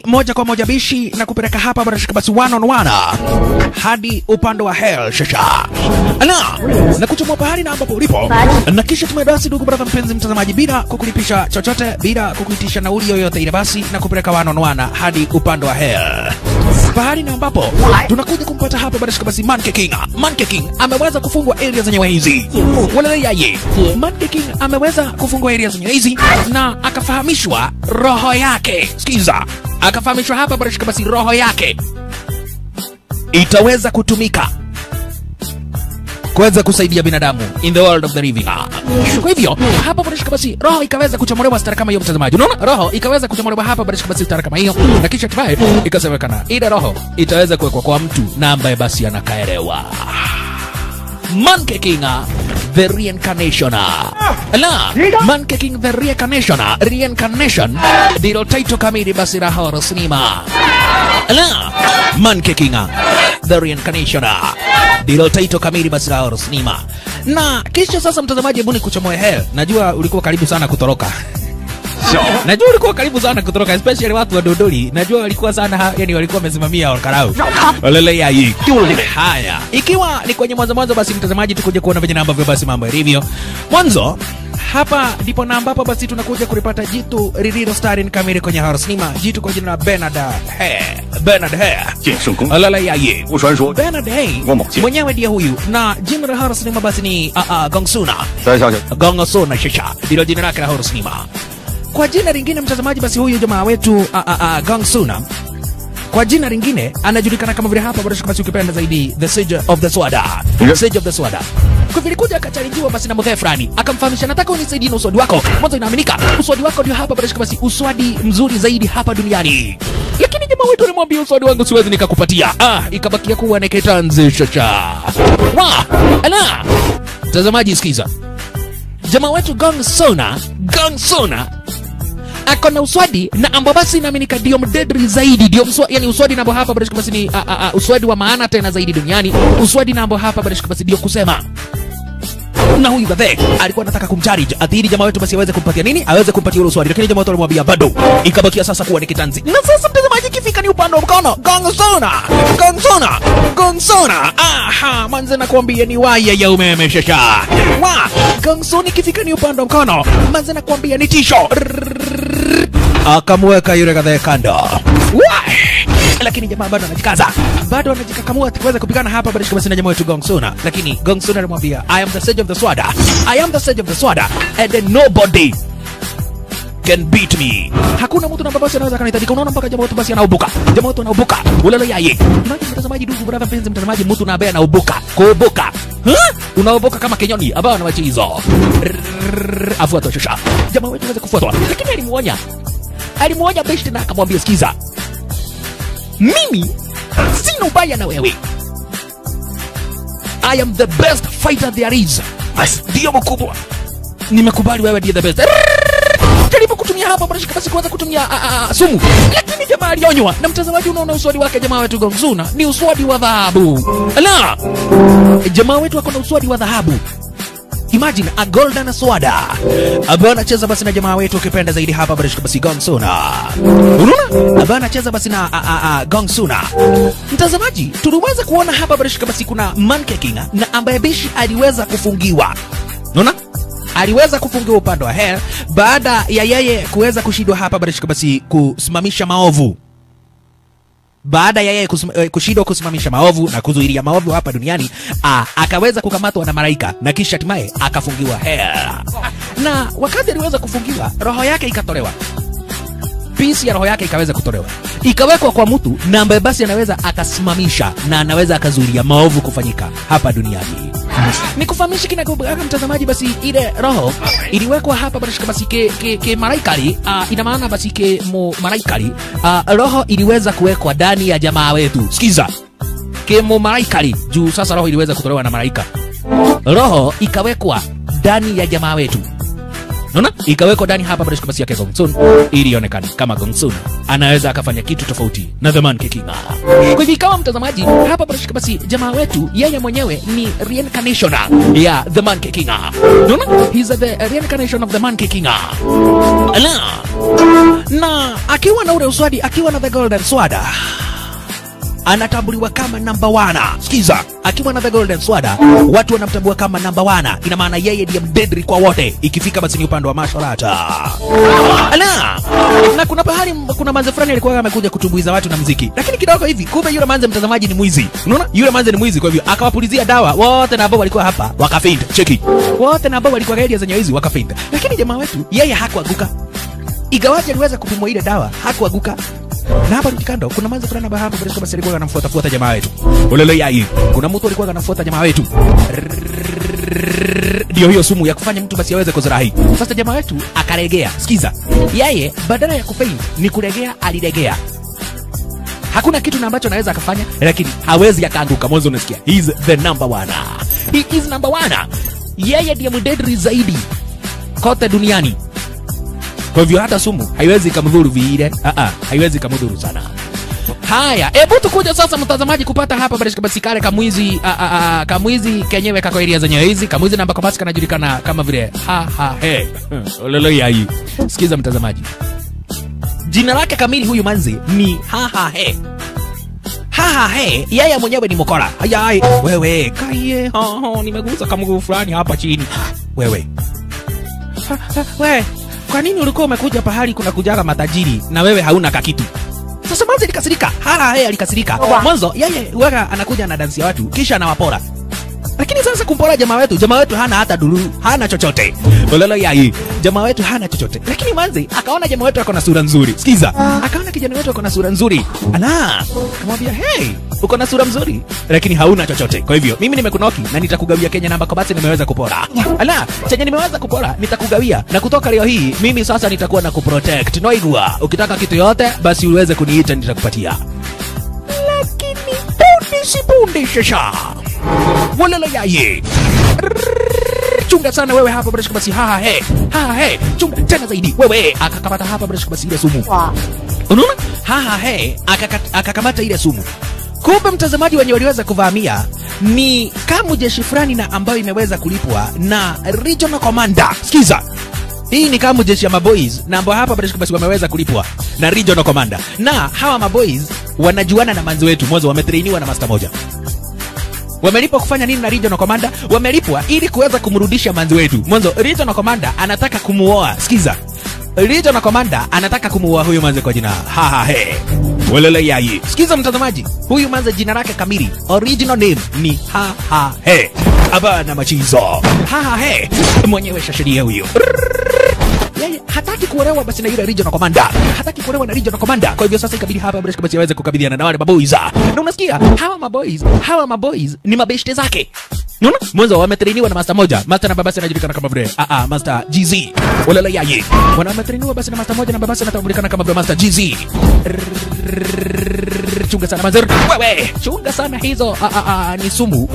moja kwa moja bishi na kupeleka hapa bila shaka basi one on one hadi upande wa hell shasha ala na kuchomoa pahali na ambapo ulipo na kisha tumebasi ndugu brother mpenzi mtazamaji bila kukulipisha chochote bila kukuitisha nauli yoyote ile basi na kupeleka one on one hadi upande wa hell pahali na ambapo tunakuja kumpata hapa bila shaka basi Monkey King Monkey King ameweza kufungwa area zenyewe hizi wala yaye Monkey King ameweza kufungwa area zenyewe hizi na akafahamishwa roho yake sikiza akafahamishwa hapa bila shaka basi roho yake itaweza kutumika kuweza kusaidia binadamu in the world of the living. Kwa hivyo hapa barashika basi roho ikaweza kuchomolewa stara kama hiyo, mtazamaji, unaona roho ikaweza kuchomolewa hapa barashika basi stara kama hiyo, na kisha hatimaye ikasemekana ile roho itaweza kuwekwa kwa mtu na ambaye basi anakaelewa Monkey King the reincarnation la Monkey King the reincarnation reincarnation ndilo title kamili basi la horror cinema la Monkey King the reincarnation ndilo title kamili basi la horror cinema na kisha sasa mtazamaji hebu nikuchomoe hell najua ulikuwa karibu sana kutoroka najua ulikuwa karibu sana kutoroka especially watu wa Dodoli najua walikuwa sana yani walikuwa wamesimamia wakarau walele ya hii haya ikiwa ni kwenye mwanzo mwanzo basi mtazamaji tukuje kuona venye na ambavyo basi mambo yalivyo mwanzo hapa ndipo na ambapo basi tunakuja kulipata jitu lililo starring kamili kwenye horror cinema jitu kwa jina la Bernard He Bernard He 剑圣公 walele ya hii 不传说， Bernard He Ngoma Mjini. mwenyewe ndiye huyu na jina la horror cinema basi ni uh, uh, Gongsuna 再想想， Gongoso na Shisha ndilo jina lake la horror cinema. Kwa jina lingine mtazamaji, basi huyu jamaa wetu a, a, a, Gongsuna kwa jina lingine anajulikana kama vile hapa basi, basi ukipenda zaidi the Sage of the Sword, Ndio. Sage of the Sword. Kwa vile kuja akachalijiwa basi na mzee fulani akamfahamisha, nataka unisaidie na uswadi wako. Mwanzo inaaminika uswadi wako ndio hapa basi, basi uswadi mzuri zaidi hapa duniani. Lakini jamaa wetu alimwambia uswadi wangu siwezi nikakupatia. Ah, ikabakia kuwa ni kitanzi chacha. Wa, ala. Mtazamaji sikiza jamaa wetu Gong Sona, Gong Sona ako na uswadi na ambao basi inaaminika ndio mdedri zaidi, ndio mswa, yani uswadi na ambao hapa basi basi ni a, a, a, uswadi wa maana tena zaidi duniani, uswadi na ambao hapa basi basi ndio kusema na huyu gadhe alikuwa anataka kumcharge athiri jamaa wetu basi aweze kumpatia nini, aweze kumpatia ule uswadi, lakini jamaa wetu alimwambia bado, ikabakia sasa kuwa ni kitanzi. Na sasa mtazamaji, ikifika ni upande wa mkono, Gongsona, Gongsona, Gongsona, aha, manze nakwambia ni waya ya umeme shasha wa Gongsona, ikifika ni upande wa mkono, manze nakwambia ni tisho akamweka yule kadhaa kando Wah! lakini jamaa bado anajikaza bado anajikakamua tuweze kupigana hapa bado basi na jamaa wetu Gongsuna lakini Gongsuna alimwambia I am the sage of the sword I am the sage of the sword and then nobody can beat me hakuna mtu namba basi anaweza kanitabika unaona mpaka jamaa wetu basi anaubuka jamaa wetu anaubuka ulalo yaye unaje mtazamaji ndugu brother mpenzi mtazamaji mtu na ambaye anaubuka kuubuka huh? unaoboka kama kenyoni ambao anawachi hizo afuatwa shosha jamaa wetu anaweza kufuatwa lakini alimuonya alimuonya beshte na akamwambia sikiza mimi sina ubaya na wewe I am the best fighter there is basi ndio mkubwa nimekubali wewe ndiye the best jaribu kutumia hapa barashika basi kuanza kutumia a, a, a, sumu lakini jamaa alionywa na mtazamaji unaona uswadi wake jamaa wetu gomzuna ni uswadi wa dhahabu la jamaa wetu ako na uswadi wa dhahabu Imagine a golden swada ambaye anacheza basi na jamaa wetu ukipenda zaidi hapa barashika basi Gongsuna. Unaona? Ambaye anacheza basi na a, a, a, Gongsuna. Mtazamaji, tuliweza kuona hapa barashika basi kuna Monkey King na ambaye bishi aliweza kufungiwa. Unaona? aliweza kufungiwa upande wa Hell baada ya yeye kuweza kushindwa hapa barashika basi kusimamisha maovu baada ya yeye kusim- eh, kushindwa kusimamisha maovu na kuzuilia maovu hapa duniani ah, akaweza kukamatwa na malaika na kisha hatimaye akafungiwa hell. Na wakati aliweza kufungiwa, roho yake ikatolewa, pisi ya roho yake ikaweza kutolewa, ikawekwa kwa mtu na ambaye basi anaweza akasimamisha na anaweza akazuilia maovu kufanyika hapa duniani ni kufahamisha kinagobaga mtazamaji, basi ile roho iliwekwa hapa basi basi ke, ke, ke malaikali uh, ina maana basi ke mu malaikali uh, roho iliweza kuwekwa ndani ya jamaa wetu. Sikiza, ke mu malaikali juu sasa roho iliweza kutolewa na malaika, roho ikawekwa ndani ya jamaa wetu, unaona, ikawekwa ndani hapa basi basi yake Gongsun ili ionekane kama Gongsun anaweza akafanya kitu tofauti na the man kicking kwa hivyo kama mtazamaji hapa barashika basi jamaa wetu yeye mwenyewe ni reincarnation ya the man kicking unaona he's the reincarnation of the man kicking ala na akiwa na ule uswadi akiwa na the golden sword anatambuliwa kama namba wana. Sikiza, akiwa na the golden sword watu wanamtambua kama namba wana, ina maana yeye ndiye mdedri kwa wote, ikifika basi ni upande wa masharata. Ala, na kuna pahali kuna manze fulani alikuwa amekuja kutumbuiza watu na mziki, lakini kidogo hivi, kumbe yule manze mtazamaji ni mwizi. Unaona, yule manze ni mwizi, kwa hivyo akawapulizia dawa wote na ambao walikuwa hapa wakafaint. Cheki, wote na ambao walikuwa area zenye hizi wakafaint, lakini jamaa wetu yeye hakuanguka, igawaje aliweza kupimwa ile dawa, hakuanguka na hapa kando kuna manzi fulani hapa hapa bila basi alikuwa anamfuata fuata jamaa wetu. Ulele yai. Kuna mtu alikuwa anamfuata jamaa wetu. Ndio hiyo sumu ya kufanya mtu basi aweze kuzirahi. Sasa jamaa wetu akaregea. Sikiza. Yeye badala ya kufaint ni kuregea aliregea. Hakuna kitu na ambacho anaweza akafanya lakini hawezi akaanguka. Mwanzo unasikia. He is the number one. He is number one. Yeye ndiye mdedri zaidi kote duniani. Kwa hivyo hata sumu haiwezi ikamdhuru vile. Ah ah, haiwezi ikamdhuru sana. Haya, hebu tukuja sasa mtazamaji kupata hapa barishika basi kale kamwizi a, a, a, kamwizi kenyewe kako area zenyewe hizi kamwizi namba kwa basi kanajulikana kama vile ha ha he. Ololo ya hii. Sikiza mtazamaji. Jina lake kamili huyu manzi ni ha ha he. Ha ha he, yeye mwenyewe ni mokora. Ayai, wewe kaye, ha ha, nimegusa kamguu fulani hapa chini. Wewe. Ha, ha, wewe kwa nini ulikuwa umekuja pahali kuna kujaga matajiri na wewe hauna kakitu? Sasa Manzi alikasirika, hala yeye alikasirika. Mwanzo yeye huwaga anakuja na dansi ya watu kisha anawapora. Lakini sasa kumpora jamaa wetu, jamaa wetu hana hata dulu, hana chochote. Ololo yai, jamaa wetu hana chochote. Lakini Manzi akaona jamaa wetu ako na sura nzuri. Sikiza, akaona kijana wetu ako na sura nzuri. Ala, akamwambia hey, uko na sura mzuri lakini hauna chochote. Kwa hivyo mimi nimekunoki na nitakugawia Kenya namba kwa basi nimeweza kupora. Ala, chenye nimeweza kupora nitakugawia, na kutoka leo hii mimi sasa nitakuwa na kuprotect. Noigua, ukitaka kitu yote basi uweze kuniita nitakupatia. Lakini punde si punde shasha. Walala yaye. Chunga sana wewe hapa bila basi ha he. Ha he. Chunga tena zaidi. Wewe akakamata hapa bila basi ile sumu. Unaona? Ha ha he akaka- akakamata ile sumu. Kumbe mtazamaji wenye waliweza kuvamia ni kamu jeshi fulani na ambayo imeweza kulipwa na regional commander. Sikiza, hii ni kamu jeshi ya maboys na ambao hapa basi basi wameweza kulipwa na regional commander, na hawa maboys wanajuana na manzi wetu mwanzo, wametrainiwa na master moja wamelipwa kufanya nini na regional commander? Wamelipwa ili kuweza kumrudisha manzi wetu. Mwanzo regional commander anataka kumuoa. Sikiza, regional commander anataka kumuoa huyu manzi kwa jina ha ha he welele yai. Sikiza mtazamaji, huyu manzi jina lake kamili original name ni ha ha he abana machizo ha ha he mwenyewe shashiria huyo yeye hataki kuolewa basi na yule regional commander, hataki kuolewa na regional commander. Kwa hivyo sasa ikabidi hapa Breshka basi aweze kukabiliana na wale maboys. Na unasikia hawa maboys, hawa maboys ni mabeshte zake. Unaona? Mwanzo wametrainiwa na master moja. Master na babasi anajulikana kama vile ah ah Master GZ. Wala yaye. Wana wametrainiwa basi na master moja na babasi anatambulikana kama vile Master GZ. Chunga sana manzer. Wewe, chunga sana hizo ah ah ah ni sumu.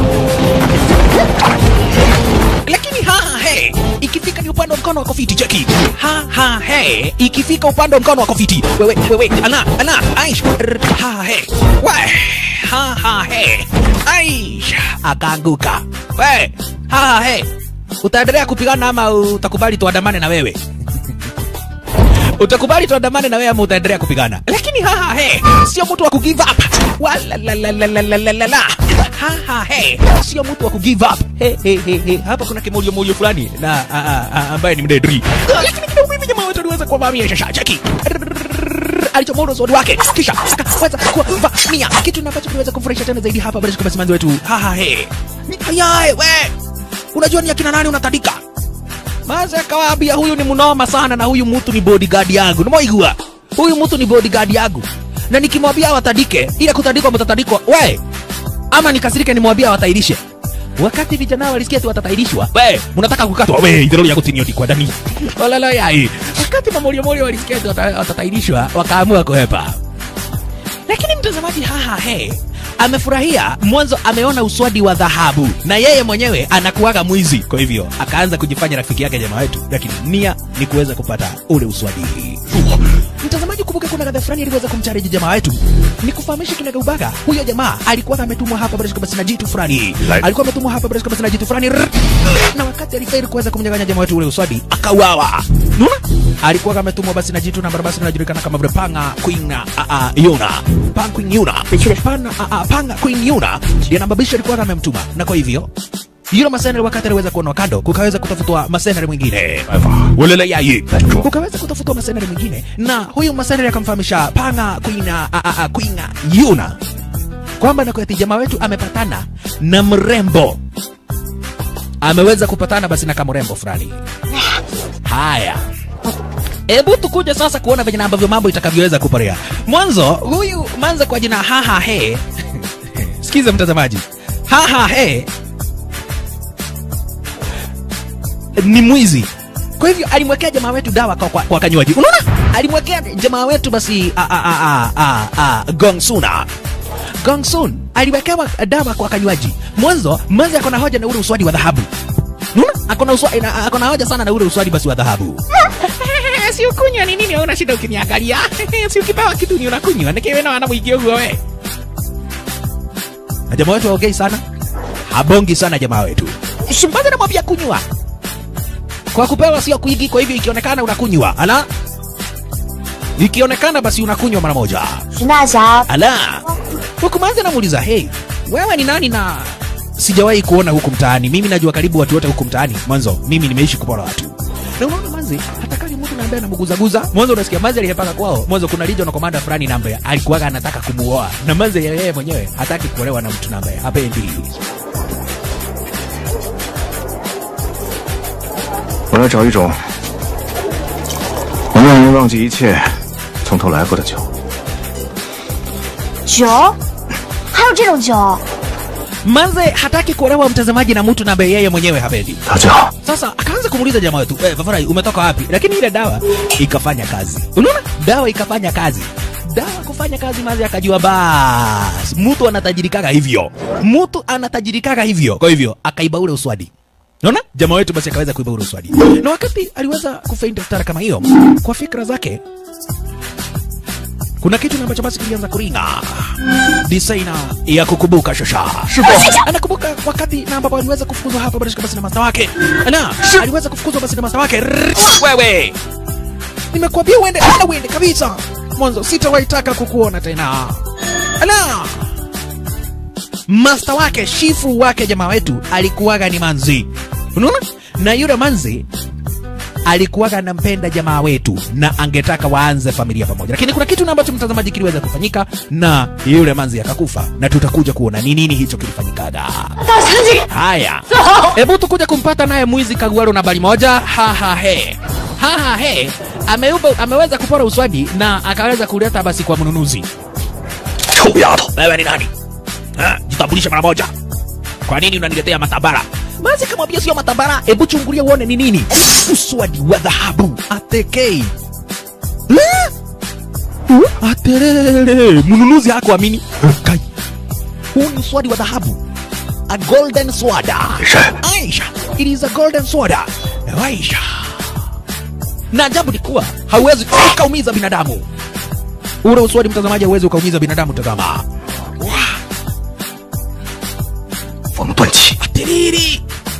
Lakini ha ha he, ikifika ni upande wa mkono wa kofiti cheki. Ha ha he, ikifika upande wa mkono wa kofiti. Wewe wewe, ana ana aish. R, Ha ha he. We. Ha ha he. Aish. Akaanguka. We. Ha ha he. Utaendelea kupigana ama utakubali tuandamane na wewe? utakubali tuandamane na wewe ama utaendelea kupigana lakini haha he sio mtu wa kugive up wala la la la la la la la la haha he sio mtu wa kugive up he he he he hapa kuna kimolio molio fulani na a, a, a, ambaye ni mdedri lakini kidogo hivi jamaa wetu aliweza kuwavamia shasha cheki alichomoa sword wake kisha akaweza kuwavamia kitu na ambacho kiliweza kumfurahisha tena zaidi hapa basi kwa basi wetu haha he hayae we unajua ni akina nani unatandika Maze akawaambia huyu ni mnoma sana na huyu mtu ni bodyguard yangu. Nimeigua. Huyu mtu ni bodyguard yangu. Na nikimwambia watandike, ile kutandikwa mtatandikwa. We. Ama nikasirike nimwambia watairishe. Wakati vijana walisikia tu watatairishwa. We, mnataka kukatwa. We, idhero ya kutinio kwa ndani. Olala yai. Wakati mamolio molio walisikia tu wata- watatairishwa, wakaamua kuhepa. Lakini mtazamaji haha he amefurahia mwanzo, ameona uswadi wa dhahabu na yeye mwenyewe anakuwaga mwizi, kwa hivyo akaanza kujifanya rafiki yake jamaa wetu, lakini nia ni kuweza kupata ule uswadi. mtazamaji kumbuka kuna gadha fulani aliweza kumchallenge jamaa wetu ni kufahamisha kinaga ubaga huyo jamaa alikuwa ametumwa hapa bila shaka basi na jitu fulani alikuwa ametumwa hapa bila shaka basi na jitu fulani Rrrr. na wakati alifaili kuweza kumnyang'anya jamaa wetu ule uswadi akauawa unaona alikuwa ametumwa basi na jitu na barabara inajulikana kama vile panga queen a a yuna panga queen yuna pana a a panga queen yuna ndiye nambabisha alikuwa amemtuma na kwa hivyo yule masenari wakati aliweza kuonwa kando kukaweza kutafutwa masenari mwingine ulele yai kukaweza kutafutwa masenari mwingine na huyu masenari akamfahamisha panga kuina a, a, a, kuina yuna kwamba nakweti jamaa wetu amepatana na mrembo ameweza kupatana basi na kamrembo fulani haya Hebu tukuje sasa kuona venye na ambavyo mambo itakavyoweza kuporea. Mwanzo huyu manza kwa jina haha he, sikiza mtazamaji, haha he ni mwizi. Kwa hivyo alimwekea jamaa wetu dawa kwa, kwa, kwa kanywaji. Unaona, alimwekea jamaa wetu basi a, a, a, a, a, a, gongsuna gongsun aliwekewa dawa kwa kanywaji. Mwanzo manzi akona hoja na ule uswadi wa dhahabu. Unaona, akona uswadi, na- akona hoja sana na ule uswadi basi wa dhahabu. si ukunywa ni nini? Una shida ukiniangalia? si ukipewa kitu ni unakunywa, nikiwe na wana mwingi huo we. Na jamaa wetu haongei sana, habongi sana jamaa wetu. Shumbaza namwambia kunywa kwa kupewa sio kuigi, kwa hivyo ikionekana unakunywa, ala, ikionekana basi unakunywa mara moja, 徐大侠， ala. Huku manzi anamuuliza hey, wewe ni nani na sijawahi kuona huku mtaani. Mimi najua karibu watu wote huku mtaani. Mwanzo mimi nimeishi kupora watu. Na unaona manzi, hata kali mtu na ambaye anamguzaguza. Mwanzo unasikia manzi aliyepaka kwao. Mwanzo kuna region commander fulani na ambaye alikuwa anataka kumuoa. Na manzi yeye mwenyewe hataki kuolewa na mtu na ambaye hapendi. 我要找一种能让人忘记一切、从头来过的酒。 酒，还有这种酒？ Manze hataki kuolewa mtazamaji na mtu na ambaye yeye mwenyewe hapendi. 大酒， Sasa akaanza kumuuliza jamaa wetu, eh, Fafarai umetoka wapi? Lakini ile dawa ikafanya kazi. Unaona? Dawa ikafanya kazi. Dawa kufanya kazi mazi akajua bas. Mtu anatajirikaga hivyo. Mtu anatajirikaga hivyo. Kwa hivyo akaiba ule uswadi. Unaona? Jamaa wetu basi akaweza kuiba ule uswadi. Na wakati aliweza kufaint daftari kama hiyo, kwa fikra zake kuna kitu na ambacho basi kilianza kuringa designer ya kukumbuka shosha anakumbuka wakati na ambapo aliweza kufukuzwa hapa basi basi na masta wake ala aliweza kufukuzwa basi na masta wake Rrrr, wewe nimekuambia uende ala uende kabisa mwanzo sitawahi taka kukuona tena ala masta wake shifu wake jamaa wetu alikuwaga ni manzi unaona na yule manzi alikuwaga anampenda jamaa wetu na angetaka waanze familia pamoja, lakini kuna kitu na ambacho mtazamaji kiliweza kufanyika na yule manzi akakufa, na tutakuja kuona ni nini hicho kilifanyikaga. Haya, hebu tukuja kumpata naye mwizi Kagwaro na bali moja haha he haha he ameuba, ameweza kupora uswadi na akaweza kuleta basi kwa mnunuzi. 臭丫头！ Wewe ni nani? Ha, jitambulishe mara moja. Kwa nini unaniletea matabara? Mazi kamwambia sio matabara, hebu chungulia uone ni nini. Uswadi wa dhahabu atekei. Eh? Uh, Aterere, mnunuzi hakuamini. Kai. Huu ni uswadi wa dhahabu. A golden sword. Aisha. Aisha. It is a golden sword. Aisha. Na ajabu ni kuwa hauwezi ukaumiza binadamu. Ule uswadi mtazamaji hauwezi ukaumiza binadamu, tazama. 风断气， Tiriri.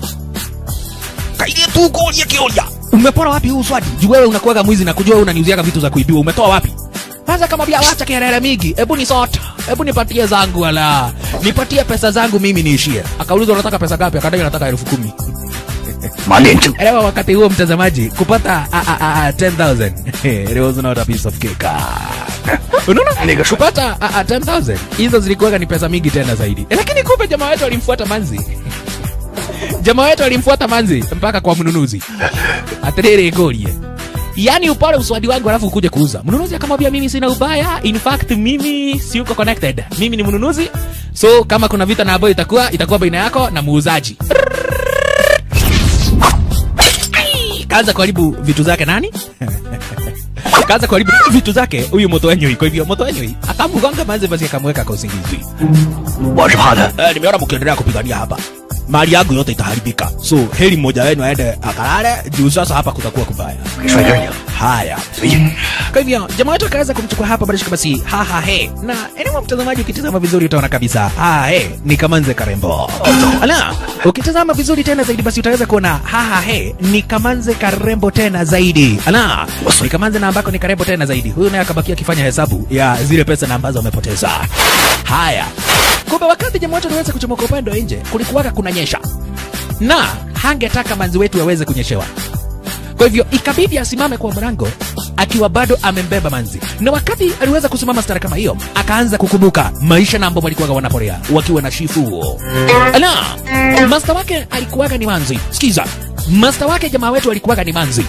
Kaile tu golia kiolia. Umepora wapi huu swadi? Juu wewe unakuwaga mwizi na kujua wewe unaniuziaga vitu za kuibiwa. Umetoa wapi? Sasa kama bia wacha kelele mingi. Hebu ni sota. Hebu nipatie zangu wala. Nipatie pesa zangu mimi niishie. Akauliza unataka pesa ngapi? Akadai anataka elfu kumi. 满脸正 Elewa wakati huo mtazamaji kupata a, a, a, a, 10,000 it was not a piece of cake. Unaona? Nigga, shu- Kupata a, a, 10,000 hizo zilikuwa ni pesa mingi tena zaidi. Eh, Lakini kumbe jamaa wetu alimfuata manzi. Jamaa wetu alimfuata manzi mpaka kwa mnunuzi. Atiriri golie. Yaani upole uswadi wangu alafu ukuje kuuza. Mnunuzi akamwambia mimi sina ubaya. In fact mimi siuko connected. Mimi ni mnunuzi. So kama kuna vita na ambayo itakuwa itakuwa baina yako na muuzaji. kaanza kuharibu vitu zake nani kaanza kuharibu vitu zake huyu moto wenyoi kwa hivyo moto wenyoi akamgonga manze basi akamweka kwa usingizi 我是怕他 eh, nimeona mkiendelea kupigania hapa mali yangu yote itaharibika so heri mmoja wenu aende akalale juu sasa hapa kutakuwa kubaya 给帅哥赢， haya 随意。 kwa hivyo jamaa wetu akaweza kumchukua hapa barishika basi haha he na eneo mtazamaji ukitazama vizuri utaona kabisa haha he ni kamanze karembo ala ukitazama vizuri tena zaidi basi utaweza kuona haha he ni kamanze karembo tena zaidi ala ni kamanze na ambako ni karembo tena zaidi huyu naye akabakia akifanya hesabu ya zile pesa na ambazo amepoteza haya kumbe wakati jamaa wetu aliweza kuchomoka upande wa nje kulikuwaka kunanyesha na hangetaka manzi wetu aweze kunyeshewa kwa hivyo ikabidi asimame kwa mlango akiwa bado amembeba manzi, na wakati aliweza kusimama stara kama hiyo, akaanza kukumbuka maisha na ambao walikuwaga wanaporea wakiwa na shifu. Ala, masta wake alikuwaga ni manzi. Sikiza, masta wake jamaa wetu alikuwaga ni manzi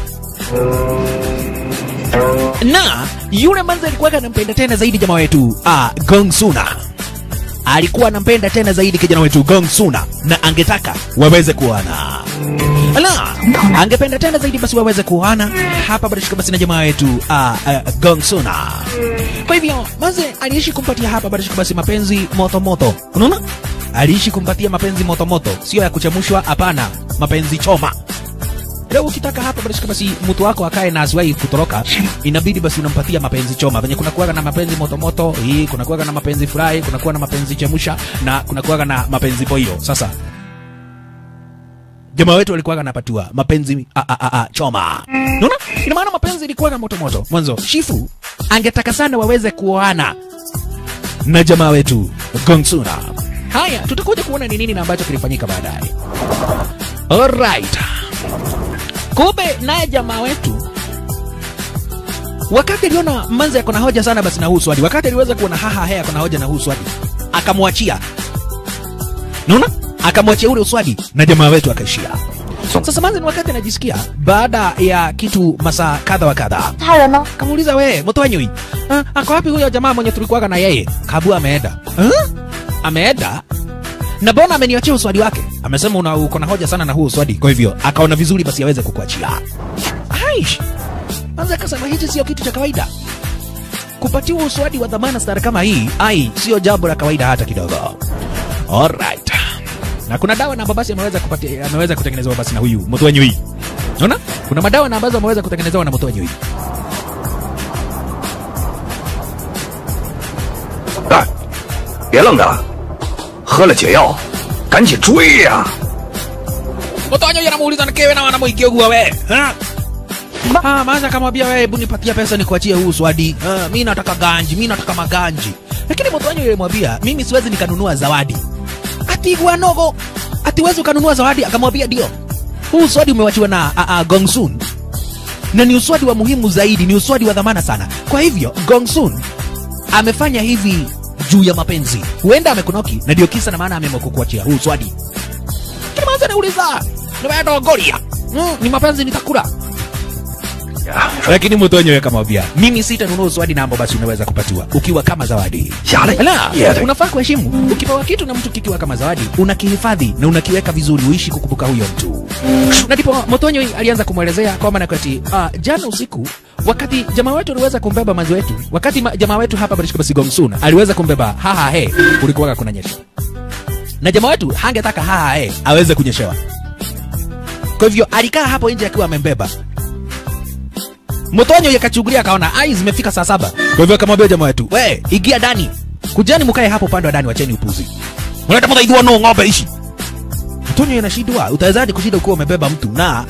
na yule manzi alikuwaga anampenda tena zaidi jamaa wetu ah, Gong Suna alikuwa anampenda tena zaidi kijana wetu Gong Suna na angetaka waweze kuana ala angependa tena zaidi basi waweze kuana hapa barishika basi na jamaa wetu uh, uh, Gong Suna kwa hivyo maze aliishi kumpatia hapa barishika basi mapenzi moto moto unaona aliishi kumpatia mapenzi moto moto sio ya kuchemushwa hapana mapenzi choma leo ukitaka hapa barishika basi mtu wako akae na asiwahi kutoroka inabidi basi unampatia mapenzi choma venye kuna kuwaga na mapenzi motomoto hii kuna kuwaga na mapenzi furahi kuna kuwa na mapenzi chemusha na kuna kuwaga na mapenzi boyo sasa jamaa wetu walikuwaga napatiwa mapenzi a, a, a, a, choma naona ina maana mapenzi ilikuwaga moto moto mwanzo shifu angetaka sana waweze kuoana na jamaa wetu gongsuna haya tutakuja kuona ni nini na ambacho kilifanyika baadaye alright kumbe naye jamaa wetu wakati aliona manzi ako na hoja sana basi na huu swadi wakati aliweza kuona haha he ako na hoja na huu swadi akamwachia naona akamwachia ule uswadi na jamaa wetu akaishia sasa manzi ni wakati anajisikia baada ya kitu masaa kadha wa kadha 他人呢？ kamuuliza we mtwanyui uh, ako wapi huyo jamaa mwenye tulikuwaga na yeye kabu ameenda huh? ameenda na mbona ameniachia uswadi wake amesema una uko na hoja sana na huu uswadi kwa hivyo akaona vizuri basi aweze kukuachia aish anza akasema hichi sio kitu cha kawaida kupatiwa uswadi wa dhamana stara kama hii ai sio jambo la kawaida hata kidogo alright na kuna dawa na ambazo basi ameweza kupatia ameweza kutengenezewa basi na huyu mtwanyui unaona kuna madawa na ambazo ameweza kutengenezewa na mtwanyui 哎，别愣着了，喝了解药，赶紧追呀、 Mtonyo anamuuliza nikewe na wanamuikia ugua we. Ha? Ah, maza akamwambia wewe hebu nipatia pesa nikuachie huu swadi. Ah, mimi nataka ganji, mimi nataka maganji. Lakini Mtonyo alimwambia mimi siwezi nikanunua zawadi. Ati wanogo. Ati wewe ukanunua zawadi akamwambia ndio. Huu swadi umewachiwa na a, a, Gongsun. Na ni uswadi wa muhimu zaidi, ni uswadi wa dhamana sana. Kwa hivyo Gongsun amefanya hivi juu ya mapenzi. Huenda amekunoki na ndio kisa na maana ameamua kukuachia huu swadi. Kile mwanzo anauliza, nimeenda Goria. Mm, ni mapenzi nitakula. 呀， Lakini Mutonyo akamwambia, mimi sitanunua zawadi na ambayo basi unaweza kupatiwa ukiwa kama zawadi. Yale. Ala, Yale. unafaa kuheshimu. Ukipewa kitu na mtu kikiwa kama zawadi, unakihifadhi na unakiweka vizuri, uishi kukumbuka huyo mtu. Na ndipo Mutonyo alianza kumwelezea kwa maana kwati, ah, jana usiku wakati jamaa wetu aliweza kumbeba manzi wetu, wakati ma, jamaa wetu hapa Barishka basi Gongsun aliweza kumbeba haha he, kulikuwa kuna nyesha. Na jamaa wetu hangetaka haha he aweze kunyeshewa. Kwa hivyo alikaa hapo nje akiwa amembeba. Mtonyo yakachungulia akaona ai zimefika saa saba. Kwa hivyo akamwambia jamaa wetu, we ingia ndani, kujani mkae hapo upande wa ndani, wacheni upuzi. Unaleta mtaidua no ng'ombe ishi. Mtonyo inashindwa, utawezaje kushinda ukiwa umebeba mtu na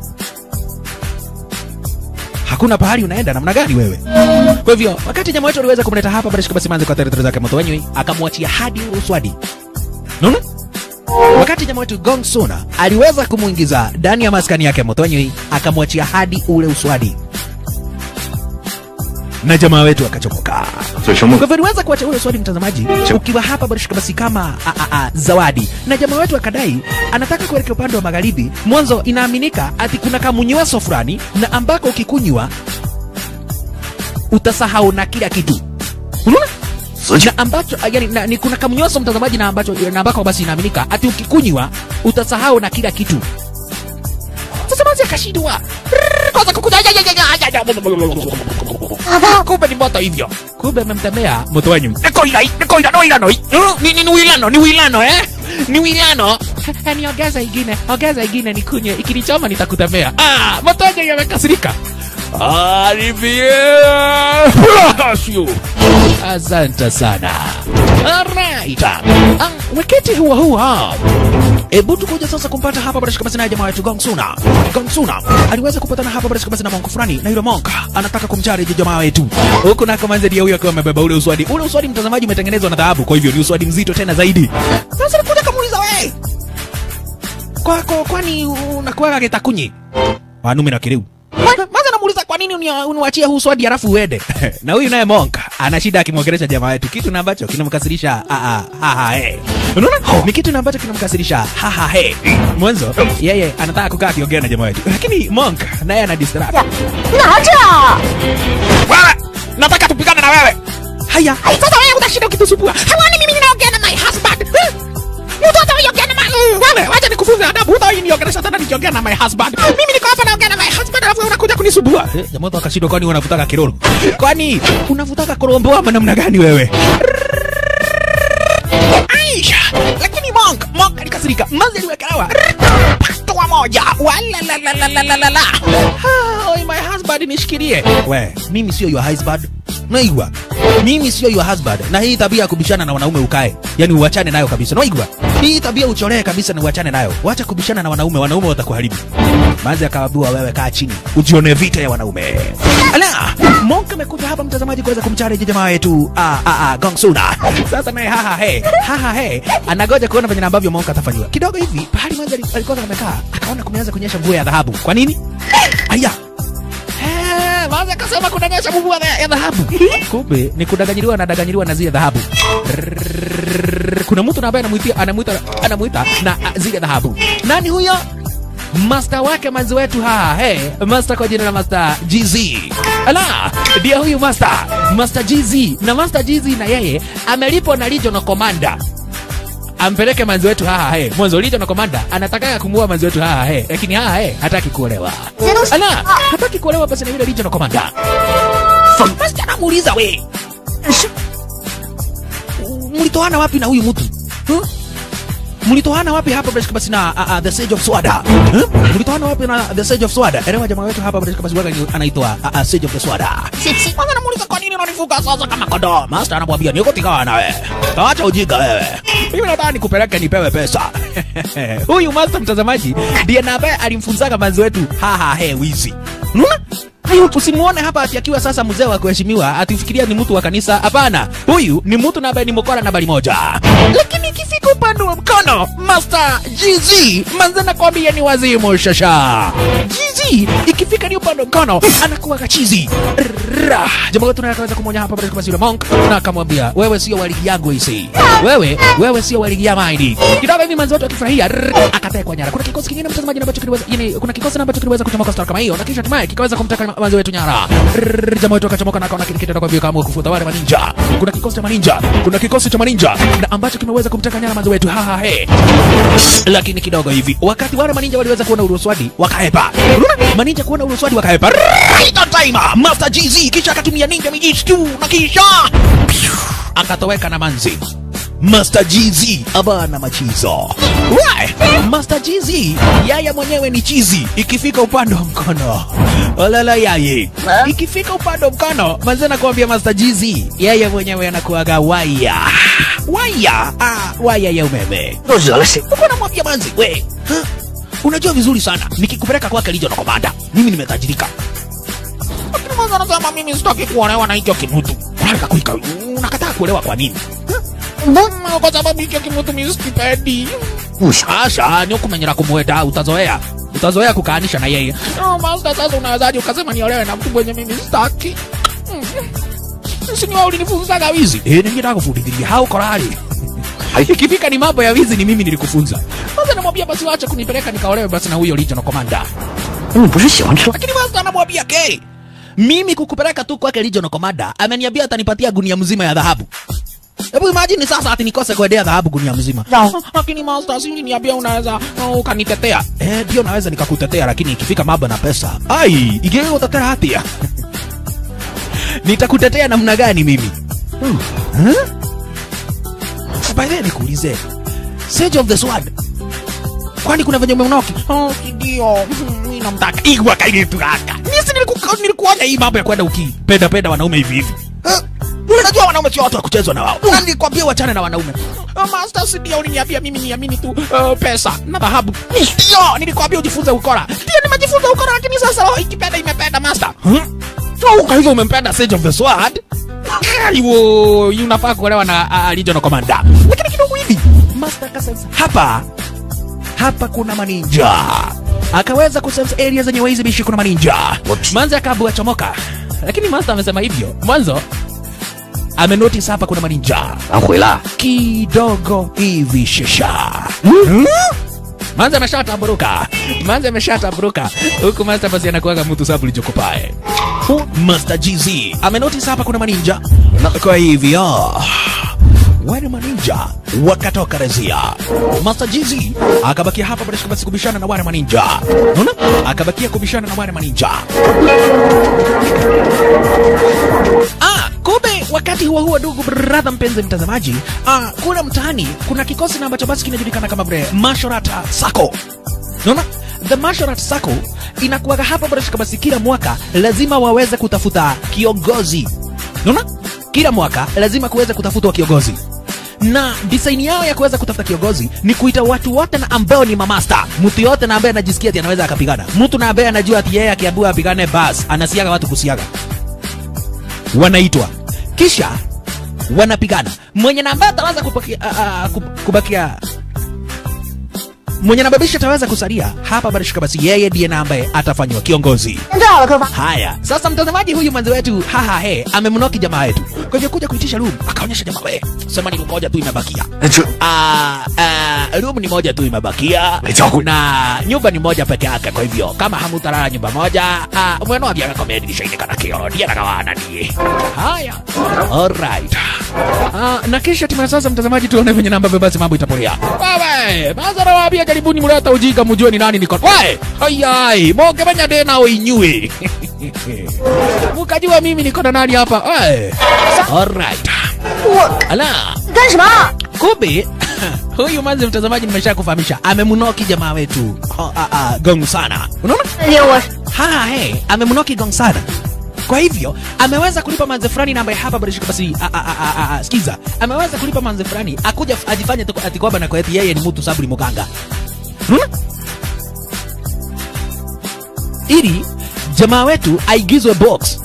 hakuna pahali unaenda namna gani wewe? Kwa hivyo wakati jamaa wetu aliweza kumleta hapa Barishka basi manze kwa tarehe zake Mtonyo akamwachia hadi uswadi. Unaona? Wakati jamaa wetu Gong Suna aliweza kumuingiza ndani ya maskani yake Motonywi, akamwachia hadi ule uswadi, na jamaa wetu akachomoka. 所以生梦 Kwa hivyo aliweza kuacha ule uswadi, mtazamaji, ukiwa hapa Barishka basi kama a, a, a, zawadi, na jamaa wetu akadai anataka kuelekea upande wa magharibi. Mwanzo inaaminika ati kuna kamunyweso fulani na ambako ukikunywa utasahau na kila kitu, unaona 死去 na ambacho yani, na, ni kuna kamnyoso mtazamaji, na ambacho na ambako basi inaaminika ati ukikunywa utasahau na kila kitu. Sasa basi akashindwa Rrrr, kwanza kukuja ya, ya, ya, ya, ya, ya. kumbe ni moto hivyo, kumbe amemtemea moto wenyu. Niko ila niko ila no ila no ni ni ni wilano ni wilano eh ni wilano "Eh, niongeze ingine ongeza ingine nikunywe ikinichoma nitakutemea ah matoja yamekasirika Alivyo. Asante sana. Alright. Ah, wakati huo huo Ebu tukuja sasa kumpata hapa bila shaka basi na jamaa wetu Gongsuna. Gongsuna aliweza kupatana hapa bila shaka basi na monk fulani na yule monk anataka kumchari jamaa wetu. Huko nako manze ndiye huyo akiwa amebeba ule uswadi. Ule uswadi mtazamaji umetengenezwa na dhahabu, kwa hivyo ni uswadi mzito tena zaidi. Sasa nikuja kamuuliza wewe. Kwako kwani unakuwa getakunyi? Wanume na kiriu. Maza namuuliza kwa nini unia- uniwachie huu swadi halafu uende. na huyu naye monk ana shida akimwongelesha jamaa wetu, kitu na ambacho kinamkasirisha ah, ah, ha ha he. Unaona? Ni kitu na ambacho kinamkasirisha ha ha he. Mwanzo yeye anataka kukaa akiongea na jamaa wetu, lakini monk naye ana distract. 拿着。 Wewe nataka tupigane na wewe. Haya, sasa wewe utashinda ukitusumbua. Hawani mimi ninaongea na my husband. Eh? Mtoto anaongea na my Mm, wewe wacha nikufunze adabu. Hutawahi niongelesha tena nikiongea na my husband. Mimi niko hapa naongea na my husband alafu wewe unakuja kunisumbua. Eh, jamaa watu akashindwa kwani unavutaka kiroro. Kwani unavutaka korombo ama namna gani wewe? Aisha, lakini Monk, Monk alikasirika. Manzi aliwekelewa patua moja. Wala la la la la la la la. Ah, oi, my husband nishikilie. We, mimi sio your husband. Naigwa. Mimi sio your husband. Na hii tabia ya kubishana na wanaume ukae. Yaani uachane nayo kabisa. Naigwa. Hii tabia ucholee kabisa na uachane nayo. Wacha kubishana na wanaume, wanaume watakuharibu. Manzi akawaambiwa wewe kaa chini. Ujione vita ya wanaume. Ala, Monk amekuja hapa mtazamaji kuweza kumchallenge jamaa wetu. Ah ah ah Gongsuna. Sasa naye haha he. Haha he. Anagoja kuona venye ambavyo Monk atafanyiwa. Kidogo hivi, pahali Manzi ali- alikuwa amekaa, akaona kumeanza kunyesha mvua ya dhahabu. Kwa nini? Aya. Eh, Manzi akasema kunanyesha mvua ya ya dhahabu. Kumbe ni kudanganyiliwa na danganyiliwa na zile dhahabu. Rrrr, Kuna mtu na ambaye anamuitia anamuita anamuita na ah, zile dhahabu. Nani huyo? Master wake manzi wetu haa, hey, master kwa jina la Master GZ. Ala, ndiye huyu master, Master GZ. Na Master GZ na yeye amelipwa na Regional Commander ampeleke manzi wetu haa he. Mwanzo Regional Commander anataka kumuua manzi wetu haa he, lakini haa he hataki kuolewa. Ala, hataki kuolewa basi na yule Regional Commander. Master anamuuliza we, mlitoana wapi na huyu mtu huh? mlitoana wapi hapa basi basi na uh, uh, the sage of swada huh? mlitoana wapi na the sage of swada elewa jamaa wetu hapa basi basi waga anaitwa uh, uh, sage of the swada kwanza namuuliza kwa nini unanifuga sasa kama kondoo master anamwambia niko tigana na wewe acha ujinga wewe mimi nataka nikupeleke nipewe pesa huyu master mtazamaji ndiye na ambaye alimfunzaga manzi wetu haha he wizi unaona Hayo usimuone hapa ati akiwa sasa mzee wa kuheshimiwa atifikiria ni mtu wa kanisa. Hapana, huyu ni mtu na ambaye ni mkora nambari moja. Lakini ikifika upande wa mkono, Master GZ manze nakwambia ni wazimu shasha. GZ ikifika ni upande wa mkono anakuwa kachizi. Rrrra. Jamaa wetu naye akaweza kumwonya hapa basi yule monk na akamwambia wewe sio wa ligi yangu hisi. Wewe wewe sio wa ligi ya maidi. Kidogo hivi manzi wetu akifurahia rrrr, akatekwa nyara. Kuna kikosi kingine mtazamaji ambacho kiliweza yani kuna kikosi ambacho kiliweza kuchomoka star kama hiyo na kisha hatimaye kikaweza kumteka manzi wetu nyara. Rrrr, Jamaa wetu akachomoka na akaona kile kitendo kwa vile kama kufuta wale maninja. Kuna kikosi cha maninja, kuna kikosi cha maninja na ambacho kimeweza kumteka nyara manzi wetu. Ha ha he. Lakini kidogo hivi wakati wale maninja waliweza kuona uruswadi wakaepa. Unaona? Maninja kuona uruswadi wakaepa. Right on time. Master GZ kisha akatumia ninja mijitu na kisha akatoweka na manzi. Master GZ abana machizo. Why? Master GZ yaya mwenyewe ni chizi ikifika upande wa mkono. Olala yaye. Ikifika upande wa mkono, manze nakwambia Master GZ yeye mwenyewe anakuaga waya. Waya. Ah, waya ya umeme. 都惹了谁？ Uko namwambia manzi, we. huh? Unajua vizuri sana nikikupeleka kwake Regional Commander, mimi nimetajirika. Lakini mwanzo anasema mimi sitaki kuolewa na hicho kimutu. Unataka kuika, unakataa kuolewa kwa nini? Mbona kwa sababu hicho kimutu mimi sikipendi. 不想 Asha, ni ukumenyera kumweta, utazoea. Utazoea kukaanisha na yeye. No, master, sasa unawezaje ukasema niolewe na mtu mwenye mimi sitaki? Mm. Si ni wewe ulinifunzaga wizi? Eh, ningetaka kufundisha hao korali. Ikifika ni mambo ya wizi ni mimi nilikufunza. Sasa namwambia basi wacha kunipeleka nikaolewe basi na huyo Regional Commander. 你不是喜欢吃？ Lakini master anamwambia ke mimi kukupeleka tu kwake Regional Commander ameniambia atanipatia gunia mzima ya dhahabu. Hebu imagine sasa ati nikose kuendea dhahabu gunia mzima. Sawa. Lakini master, si niambia unaweza uh, ukanitetea. Eh, ndio naweza nikakutetea, lakini ikifika mambo na pesa, ai, ikiwa utatea hatia nitakutetea namna gani mimi? Hmm? By the way, nikuulize, Sage of the Sword kwani kuna venye umemnoki oh, si ndio Hmm, mimi namtaka igwa kailitu kaka nisi niliku- nilikuonya hii mambo ya kwenda ukipenda penda wanaume hivi hivi Eh, unajua wanaume sio watu wa kuchezwa na wao na nilikwambia wachane na wanaume oh, master si ndio uliniambia mimi niamini tu uh, pesa na dhahabu ndio nilikwambia ujifunze ukora ndio nimejifunza ukora lakini sasa roho ikipenda imependa master hmm? so kwa hivyo umempenda Sage of the Sword Aiwo, unafaa kuolewa na uh, Regional Commander. Lakini kidogo hivi Master akasense hapa hapa kuna maninja, akaweza kusense area zenye waizi bishi kuna maninja. Manzi akaabua chomoka, lakini Master amesema hivyo mwanzo amenotice hapa kuna maninja 俺回来。 kidogo hivi shesha hmm? Manzi ameshataburuka, Manzi ameshataburuka huku Master basi anakuaga mtu sabu lichokopae. Master GZ amenotice hapa kuna maninja, na kwa hivyo wale maninja wakatoka rezia. Master GZ akabakia hapa basi basi kubishana na wale maninja, unaona, akabakia kubishana na wale maninja. Ah, kumbe wakati huo huo, ndugu brother, mpenzi mtazamaji, ah, kule mtaani kuna kikosi na ambacho basi kinajulikana kama vile Mashorata Sacco. Unaona? The Mashorata Sacco inakuwaga hapa basi basi kila mwaka lazima waweze kutafuta kiongozi. Unaona? Kila mwaka lazima kuweze kutafutwa kiongozi na design yao ya kuweza kutafuta kiongozi ni kuita watu wote na ambao ni mamasta, mtu yote na ambaye anajisikia ati anaweza akapigana, mtu na ambaye anajua ati yeye akiambiwa apigane, bas anasiaga watu kusiaga wanaitwa kisha wanapigana mwenye na ambaye ataweza kubakia, uh, uh, kubakia mwenye nababisha ataweza kusalia hapa barishika basi yeye ndiye na ambaye atafanywa kiongozi 知道了，客方。 haya sasa mtazamaji huyu mwenzi wetu haha he amemnoki jamaa wetu kwa hivyo kuja kuitisha room akaonyesha jamaa we sema ni room moja tu imebakia 这 Ah, ah, room ni moja tu imebakia Echaku. na nyumba ni moja peke yake kwa hivyo kama hamutalala nyumba moja ah, mweno athiaga komedi dirisha-inĩ kana kĩoro ndiendaga wananie haya alright ah, na kisha timu ya sasa mtazamaji tuone venye namba basi mambo itapolia wewe mazara wabia karibuni mleta ujinga mjue ni nani niko we ayai mokemenya ndĩna ũinyuĩ mukajua mimi niko na nani hapa we alright 我 ala 干什么？ kumbe huyu manzi mtazamaji nimesha kufahamisha amemnoki jamaa wetu oh, ah, ah, gong sana unaona 给我 ha he amemnoki gong sana kwa hivyo ameweza kulipa manze fulani na ambaye hapa barishika basi a, a, a, a, a, sikiza ameweza kulipa manze fulani akuja f- ajifanye tuko- ati kwamba na kwa eti yeye ni mtu sabu ni muganga unaona ili jamaa wetu aigizwe box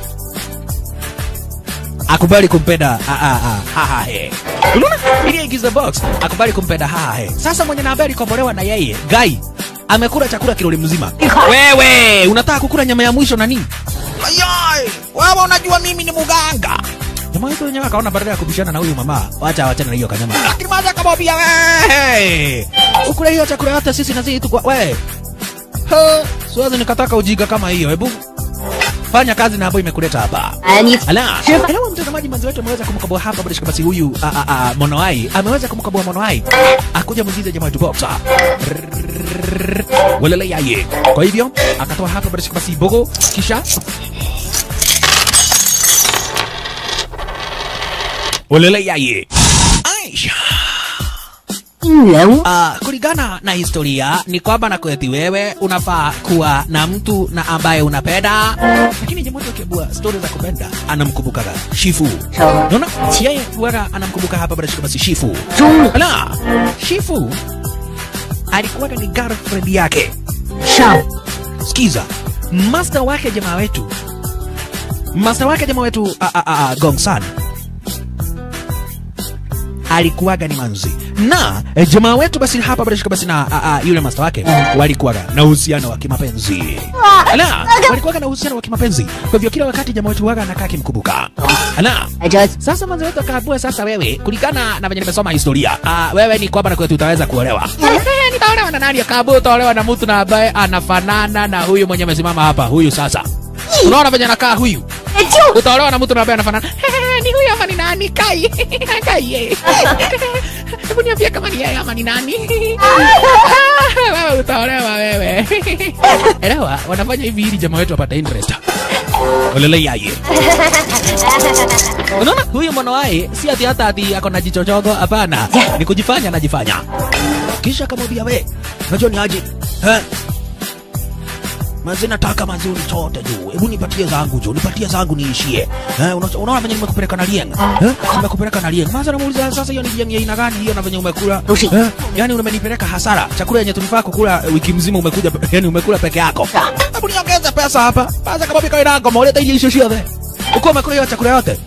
akubali kumpenda ah, ah, ah, haha he unaona ili aigizwe box akubali kumpenda haha he sasa mwenye na habari kombolewa na yeye gai amekula chakula kiloli mzima wewe unataka kukula nyama ya mwisho na nini ayai wewe unajua mimi ni muganga jamaa wetu wenyewe akaona badala ya kubishana na huyu mama wacha wachana na hiyo kanyama lakini maza akamwambia wewe ukule hiyo chakula yote sisi na sisi tukwa wewe Ha, siwezi nikataka ujinga kama hiyo hebu fanya kazi na ambayo imekuleta hapa 哎，你 Ala, elewa mtazamaji, mwanzo wetu ameweza kumkabua hapa bila shaka basi huyu a, a, a, Monoai ameweza kumkabua Monoai akuja mwigize jamaa wetu boxa walele yaye. Kwa hivyo akatoa hapa bila shaka basi bogo, kisha walele yaye. Aisha. 人物 Uh, kulingana na historia ni kwamba na kweti wewe unafaa kuwa na mtu na ambaye unapenda, lakini jamaa wetu akiabua stori za kupenda anamkumbukaga Shifu. Sawa. Unaona, yeye huwaga anamkumbuka hapa bila shaka basi Shifu. 中 Ala, Shifu alikuwaga ni girlfriend yake. 上 Sikiza, master wake jamaa wetu, master wake jamaa wetu a, a, a, a, Gongsan alikuwaga ni manzi na e, jamaa wetu basi hapa bila shaka basi na a, a, yule master wake walikuwaga na uhusiano wa kimapenzi ala walikuwaga na uhusiano wa kimapenzi kwa hivyo kila wakati jamaa wetu waga anakaa kimkumbuka ala 来着 sasa manzi wetu akaambua sasa wewe kulingana na venye nimesoma historia uh, wewe ni kwamba na kwetu utaweza kuolewa Eh, nitaolewa na nani akaambua utaolewa na mtu na ambaye anafanana na huyu mwenye amesimama hapa huyu sasa unaona venye anakaa huyu 就 utaolewa na mtu na ambaye anafanana ni huyu ama ni nani kai kai yeye hebu niambie kama ni yeye ama ni nani wewe utaolewa wewe elewa wanafanya hivi ili jamaa wetu apate interest olele yaye unaona huyu mwanawae si ati hata ati ako na jichochogo hapana ni kujifanya anajifanya kisha akamwambia we unajua ni aje eh? Manzi nataka manzi unichote juu. Hebu nipatie zangu juu, nipatie zangu niishie. Eh, una- unaona venye nimekupeleka na lieng. Eh, nimekupeleka na lieng. Manzi anamuuliza sasa hiyo ni lieng ya aina gani hiyo na venye umekula? Rushi. Eh, yani umenipeleka hasara. Chakula yenye tulifaa kukula eh, wiki mzima umekuja yani umekula peke yako. Hebu niongeze pesa hapa. Sasa kama bika inako mauleta ile isho shio Uko umekula hiyo chakula yote.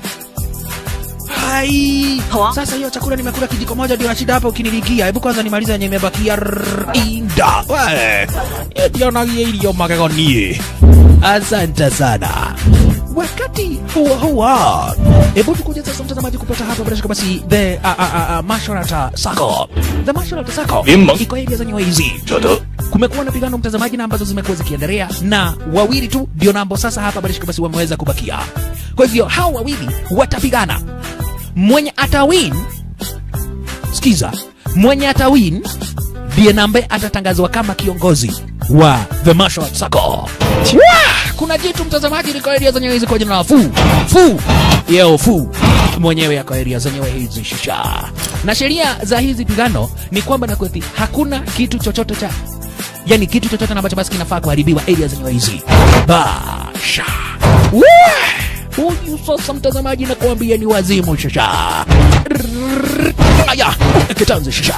Hai. Hawa. Sasa hiyo chakula nimekula kijiko moja ndio na shida hapa ukinilikia. Hebu kwanza nimalize yenye imebakia. Rrrr, Inda. We. Ndio na hiyo magego nie. Asante sana. Wakati huo huo, hebu tukuje sasa mtazamaji kupata hapa bila shaka basi the uh, uh, uh, martial art circle. The martial art circle Mimma. iko area zenyewe hizi. 这得 Kumekuwa na pigano mtazamaji, na ambazo zimekuwa zikiendelea, na wawili tu ndio nambo sasa hapa bila shaka basi wameweza kubakia. Kwa hivyo hao wawili watapigana, mwenye atawin, sikiza, mwenye atawin ndiye nambe atatangazwa kama kiongozi wa the martial art circle. Wah! Kuna jitu mtazamaji liko area zenyewe hizi kwa jina la Fu Fu yeo Fu mwenyewe yako area zenyewe hizi shisha, na sheria za hizi pigano ni kwamba na kwethi hakuna kitu chochote cha yani kitu chochote ambacho basi kinafaa kuharibiwa area zenyewe hizi basha Wah! huyu sasa mtazamaji nakuambia ni wazimu shasha aya kitanzi shisha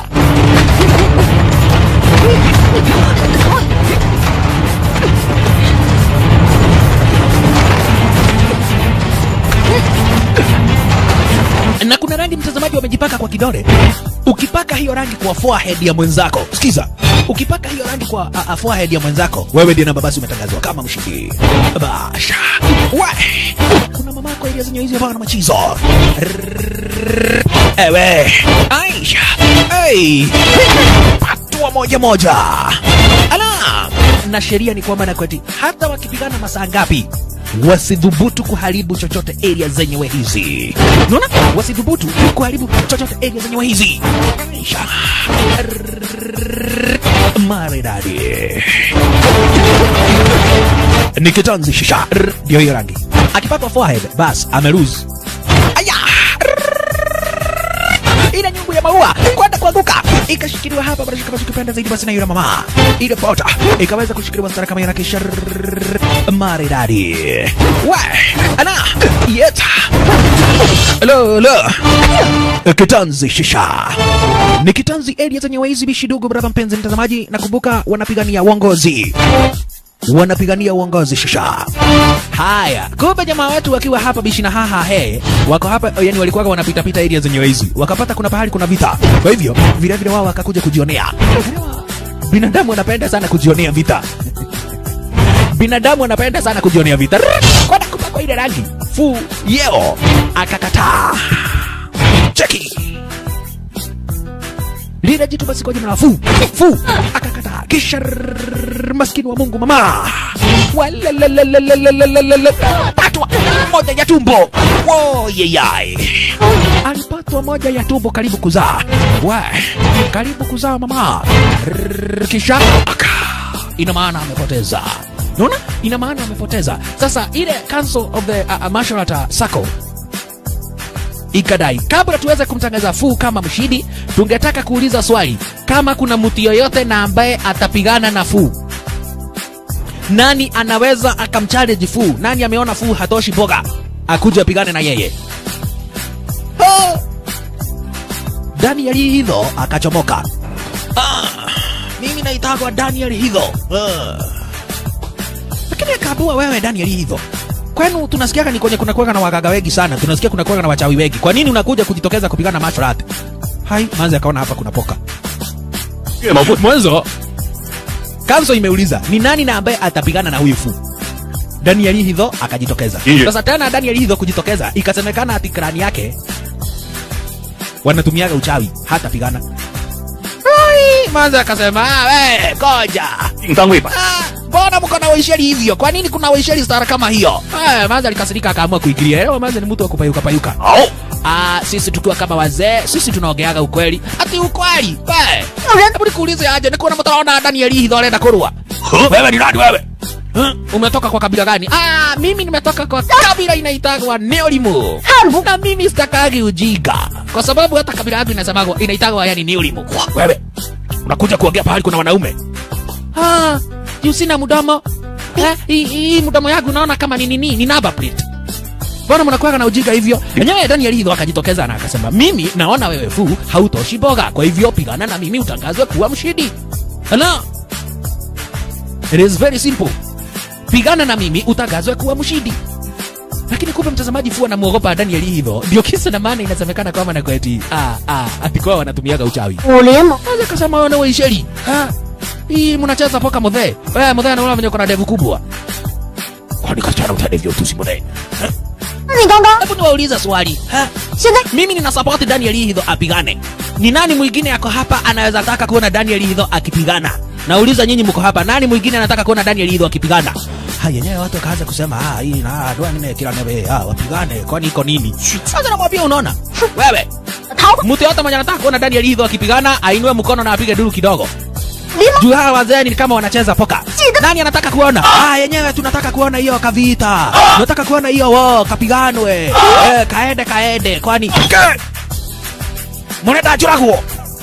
na kuna rangi mtazamaji wamejipaka kwa kidole. Ukipaka hiyo rangi kwa forehead ya mwenzako, sikiza, ukipaka hiyo rangi kwa uh, uh, forehead ya mwenzako, wewe ndiye namba basi umetangazwa kama mshindi. Basha we, kuna mama yako area zenye hizi hapa na machizo Rrrr. ewe Aisha, hey, hatua moja moja ala na sheria ni kwamba nakweti hata wakipigana masaa ngapi wasidhubutu kuharibu chochote area zenyewe hizi unaona wasidhubutu kuharibu chochote area zenyewe hizi Aisha. Rrrr. maridadi ni kitanzi shisha Rrrr. ndio hiyo rangi akipatwa forehead bas amelose aya ile nyungu ya maua kwenda kuanguka ikashikiliwa hapa bila shaka basi ukipenda zaidi basi na yule mama ile pota ikaweza kushikiliwa stara kama yana kisha rrrr, maridadi we ana yeta lo lo kitanzi shisha ni kitanzi area zenye waizi bishi dogo brava mpenzi mtazamaji nakumbuka wanapigania uongozi wanapigania uongozi shisha. Haya, kumbe jamaa wetu wakiwa hapa bishi na haha he, wako hapa yani, walikuwa wanapita pita area zenye hizi, wakapata kuna pahali kuna vita. Kwa hivyo vile vile wao wakakuja kujionea. Binadamu wanapenda sana kujionea vita. Binadamu wanapenda sana kujionea vita. Rrrr, Kwenda kupakwa ile rangi fu yeo akakataa. Cheki lile jitu basi kwa jina la fu fu akakataa, kisha rrrr, maskini wa Mungu mama Walalalalalalalala. patwa moja ya tumbo woyeyai alipatwa moja ya tumbo karibu kuzaa wa karibu kuzaa mama Rrrr, kisha aka ina maana amepoteza naona ina maana amepoteza sasa ile council of the uh, uh, martial art uh, circle ikadai kabla tuweze kumtangaza Fu kama mshindi, tungetaka kuuliza swali, kama kuna mtu yoyote na ambaye atapigana na Fu, nani anaweza akamchallenge Fu? Nani ameona Fu hatoshi boga akuje apigane na yeye? Oh! Daniel Hidho akachomoka. Ah, mimi naitagwa Daniel Hidho. Ah. Lakini akaambiwa wewe Daniel Hidho, kwenu tunasikiaga ni kwenye kuna kuwaga na wagaga wengi sana, tunasikia kuna kuwaga na wachawi wengi. Kwa nini unakuja kujitokeza kupigana martial art? Hai, manzi akaona hapa kuna poka. 岳某不 Mwanzo kanso imeuliza ni nani na ambaye atapigana na huyu Fu. Daniel Hidho akajitokeza. Ndiyo. Sasa tena Daniel Hidho kujitokeza, ikasemekana ati krani yake wanatumiaga uchawi, hatapigana. Ai, manzi akasema, "Ah, we, koja. 定单位吧。 Ah, mbona mko na waisheri hivyo? Kwa nini kuna waisheri stara kama hiyo? Eh, manzi alikasirika akaamua kuingilia. Leo manzi ni mtu wa kupayuka payuka. 好， Ah, sisi tukiwa kama wazee, sisi tunaongeaga ukweli. Ati ukweli? Eh. Hebu nikuulize aje, nikuona mtu anaona Daniel Hidho anaenda kurua. 呵， Wewe ni nani wewe? Huh? Umetoka kwa kabila gani? Ah, mimi nimetoka kwa kabila inaitagwa Neolimu. Na mimi sitakagi ujinga. Kwa sababu hata kabila yangu inasemagwa inaitagwa yani Neolimu. Wewe unakuja kuongea pahali kuna wanaume ah, juu sina mdomo eh, hii hii mdomo yangu naona kama ni nini ni number plate mbona mnakuwa na ujinga hivyo enyewe Daniel Hidho akajitokeza na akasema mimi naona wewe fu hautoshi boga kwa hivyo pigana na mimi utangazwe kuwa mshindi Hello? It is very simple pigana na mimi utangazwe kuwa mshindi lakini kumbe mtazamaji fu anamwogopa Daniel Hidho ndio kisa na maana inasemekana kwamba na kweti ah ah atikuwa wanatumiaga uchawi 武林吗？ Aje kasema wana waisheri. Ha? Hii mnacheza poka mudhe. Wewe mudhe anaona venye kuna ndevu kubwa. Kwani kachana utadevyo tu si mudhe. 那你刚刚 Hebu niwaulize swali. Ha? 现在 Mimi nina support Daniel Hidho apigane. Ni nani mwingine ako hapa anaweza taka kuona Daniel Hidho akipigana? Nauliza nyinyi mko hapa, nani mwingine anataka kuona Daniel Hidho akipigana? Haya yenyewe watu wakaanza kusema ah, hii na doa nime kila nebe ah, wapigane kwani iko nini? Sasa namwambia unaona? Wewe 逃吧， mtu yote mwenye anataka kuona Daniel Hidho akipigana ainue mkono na apige duru kidogo. 离吗？ juu hawa wazee ni kama wanacheza poka. Nani anataka kuona? Ah, yenyewe tunataka kuona hiyo kavita, tunataka kuona hiyo wo kapiganwe, eh, kaende kaende, kwani mwanenda churaguo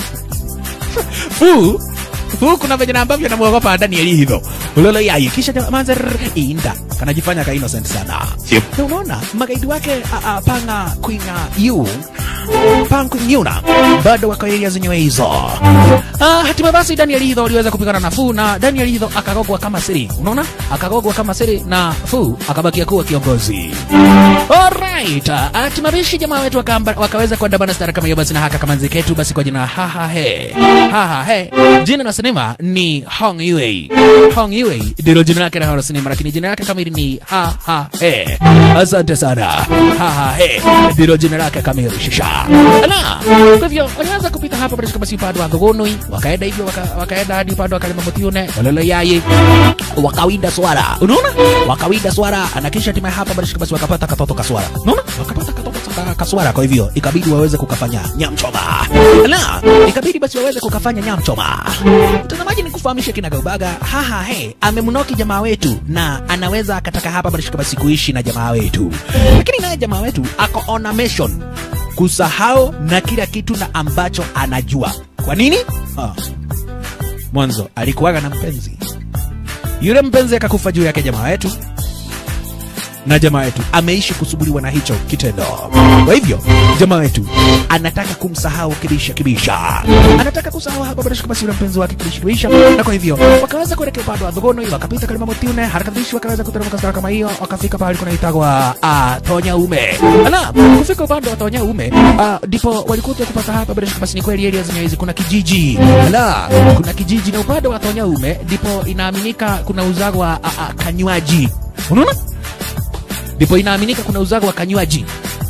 fu fu kuna venye na ambavyo namwogopa Daniel hivyo ulolo yayi kisha jamaa manze rrr, inda kanajifanya ka innocent sana Yep. na unaona magaidi wake a, a, panga kwinga yu pang yuna bado wako area zenyewe hizo Ah, hatimaye basi Daniel Hidho aliweza kupigana na Fu na Daniel Hidho akagogwa kama siri. Unaona? Akagogwa kama siri na Fu akabakia kuwa kiongozi. Alright. Hatimaye jamaa wetu wakamba, wakaweza kuandamana stara kama hiyo basi na haka kama nziketu basi kwa jina haha he. Haha he. Jina la sinema ni Hong Yue. Hong Yue ndilo jina lake la sinema lakini jina lake kamili ni ha ha he. Asante sana. Ha ha he ndilo jina lake kamili shisha. Ala, kwa hivyo walianza kupita hapa basi kama si upande wa Thogonoi, wakaenda hivyo waka, wakaenda hadi upande wa Kalema Mutiune, walolo yaye wakawinda swara. Unaona? Wakawinda swara na kisha hatimaye hapa basi basi wakapata katoto kaswara. Unaona? Wakapata katoto ka- kaswara kwa hivyo ikabidi waweze kukafanya nyamchoma. Ala, ikabidi basi waweze kukafanya nyamchoma. Mtazamaji ni kufahamisha kinagaubaga, haha he, amemnoki jamaa wetu na anaweza akataka hapa basi basi kuishi na jamaa wetu. Lakini naye jamaa wetu ako on a mission kusahau na kila kitu na ambacho anajua. Kwa nini? Ah. Mwanzo alikuwaga na mpenzi, yule mpenzi akakufa juu yake jamaa wetu, na jamaa wetu ameishi kusubiriwa na hicho kitendo. Kwa hivyo jamaa wetu anataka kumsahau kibisha kibisha, anataka kusahau hapa bila shaka basi yule mpenzi wake kibisha kibisha, na kwa hivyo wakaweza kuelekea upande wa Thogono, wakapita Kalima Mutiune, harakatishi wakaweza kuteremka stara kama hiyo, wakafika pahali kunaitagwa ah, Tonya Ume. Ala, kufika upande wa Tonya Ume ah, ndipo walikuja kupata hapa bila shaka basi ni kweli area zenyewe hizi kuna kijiji. Ala, kuna kijiji na upande wa Tonya Ume ndipo inaaminika kuna uzagwa ah, ah, kanywaji. Unaona? ndipo inaaminika kuna uzago wa kanywaji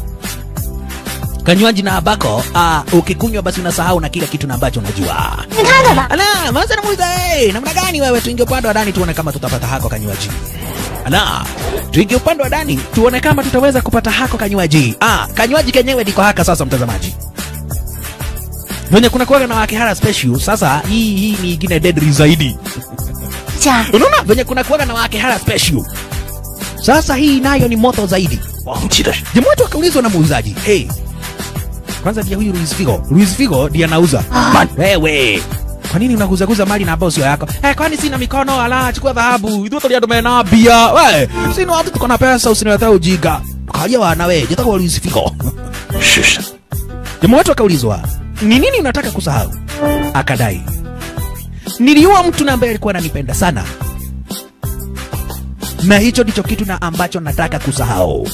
kanywaji na ambako uh, ukikunywa basi unasahau na kila kitu na ambacho unajua 你看看吧， ala maza namuuliza hey, namna gani wewe tuingie upande wa ndani tuone kama tutapata hako kanywaji ala tuingie upande wa ndani tuone kama tutaweza kupata hako kanywaji ah, kanywaji kenyewe ndiko haka sasa mtazamaji venye kuna kuwaga na wakihara special sasa hii hii ni ingine deadly zaidi 家 unaona venye kuna kuwaga na wakihara special sasa hii nayo ni moto zaidi 忘记的是， jamaa watu wakaulizwa na muuzaji hey, kwanza dia huyu Luis Figo Luis Figo ndiye anauza Man, wewe kwa nini unaguzaguza mali na ambao sio yako eh, kwani sina mikono ala chukua dhahabu ithuĩ tũrĩ andũ mena mbia we sini watu tuko na pesa usiniletee ujinga kaja wana we jitaka Luis Figo 是什么？ jamaa watu wakaulizwa ni nini unataka kusahau akadai niliua mtu na ambaye alikuwa ananipenda sana na hicho ndicho kitu na ambacho nataka kusahau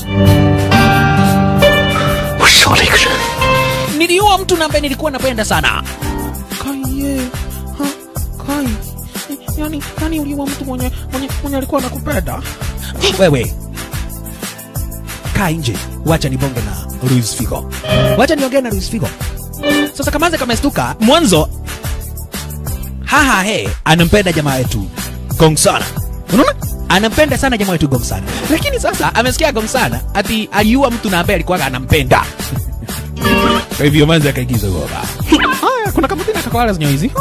我杀了一个人， niliua mtu na ambaye nilikuwa napenda sana kaye ha, kai yani, yani uliua mtu mwenye, mwenye, mwenye alikuwa anakupenda wewe kaa nje wacha nibonge na Luis Figo wacha niongee na Luis Figo sasa kamaze kamestuka mwanzo haha he anampenda jamaa wetu Gongsana unaona anampenda sana jamaa wetu Gongsana lakini sasa amesikia Gongsana ati aliua mtu na ambaye alikuwa anampenda kwa hivyo manzi akaigiza goba haya kuna kamutina kakwala zenye hizi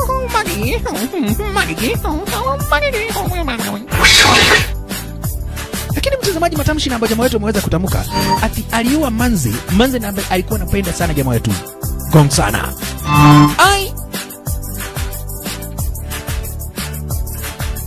我杀了一个人， lakini mtazamaji matamshi na ambayo jamaa wetu ameweza kutamka ati aliua manzi manzi na ambaye alikuwa anapenda sana jamaa wetu gong sana ai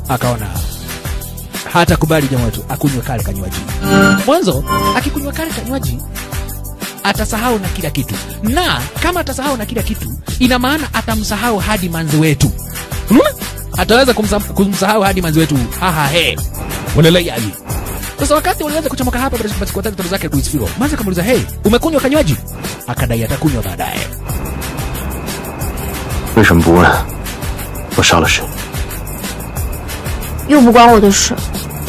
akaona hata kubali jamaa wetu akunywe kale kanywaji. Mwanzo akikunywa kale kanywaji atasahau na kila kitu, na kama atasahau na kila kitu, ina maana atamsahau hadi manzi wetu. Unaona, ataweza kumsa, kumsahau hadi manzi wetu. Haha he, wanalaiaji sasa wakati walianza kuchomoka hapa baada ya siku tatu tatu zake Luis Figo, Manzi akamuuliza hey, umekunywa kanywaji? Akadai atakunywa baadaye. 为什么不问我杀了谁？ 又不关我的事。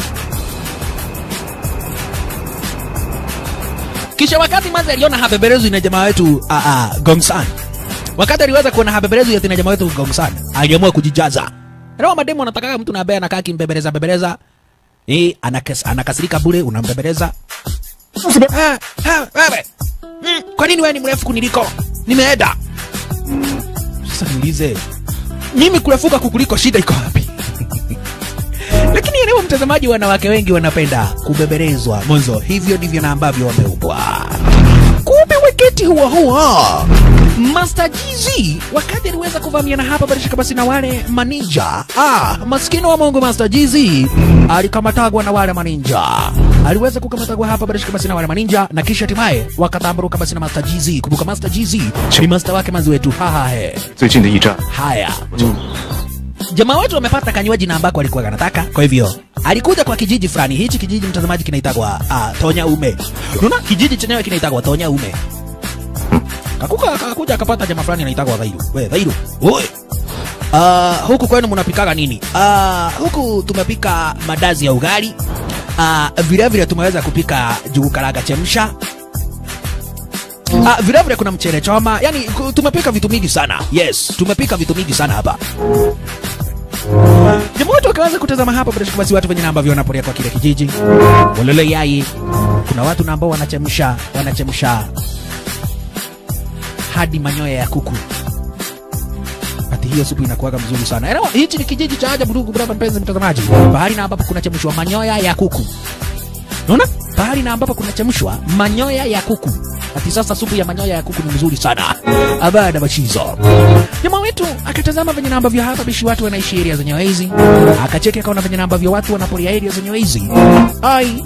Kisha wakati Manzi aliona habeberezu ina jamaa wetu uh, uh, Gongsan, wakati aliweza kuona habeberezu ya ina jamaa wetu Gongsan, aliamua kujijaza. Leo mademu anataka mtu na ambaye anakaa kimbebeleza bebeleza, eh, anakas, anakasirika bure, unambebeleza 随便。 Ah, ah, wewe mm, kwa nini wewe ni mrefu kuniliko? Nimeenda sasa. Niulize mimi kurefuka kukuliko, shida iko wapi? Lakini leo mtazamaji, wanawake wengi wanapenda kubebelezwa mwanzo, hivyo ndivyo na ambavyo wameumbwa. Kumbe wakati huo huo Master GZ wakati aliweza kuvamiana hapa barishika basi na wale maninja. Ah, maskini wa Mungu Master GZ alikamatagwa na wale maninja. Aliweza kukamatagwa hapa barishika basi na wale maninja na kisha hatimaye wakatamburuka basi na Master GZ. Kumbuka Master GZ ni master wake manzi wetu. Haha he. 最近的驿站， Haya. Jamaa wetu wamepata kanywaji na ambako alikuwa anataka. Kwa hivyo alikuja kwa kijiji fulani. Hichi kijiji mtazamaji kinaitagwa uh, Tonya Ume. Unaona kijiji chenyewe kinaitagwa Tonya Ume. Kakuka akakuja akapata jamaa fulani anaitagwa Dhairu. We Dhairu. Oi. Uh, huku kwenu mnapikaga nini? Uh, huku tumepika madazi ya ugali. Uh, vile vile tumeweza kupika jugu karaga chemsha. Ah, vile vile kuna mchele choma. Yaani ku- tumepika vitu mingi sana. Yes, tumepika vitu mingi sana hapa. Jamaa watu wakaanza kutazama hapa bila shaka basi watu wenye na ambavyo wanapolia kwa kile kijiji. Walele yai. Kuna watu na ambao wanachemsha, wanachemsha hadi manyoya ya kuku. Ati hiyo supu inakuwaga mzuri sana. Elewa, hichi ni kijiji cha ajabu ndugu brother mpenzi mtazamaji. Bahari na ambapo kunachemshwa manyoya ya kuku. Unaona? Pahali na ambapo kunachemshwa manyoya ya kuku. Ati sasa supu ya manyoya ya kuku ni mzuri sana. Abada bachizo. Jamaa wetu akatazama venye na ambavyo hapa bishi watu wanaishi area zenye hizi. Akacheki akaona venye na ambavyo watu wanapolia area zenye hizi. Ai.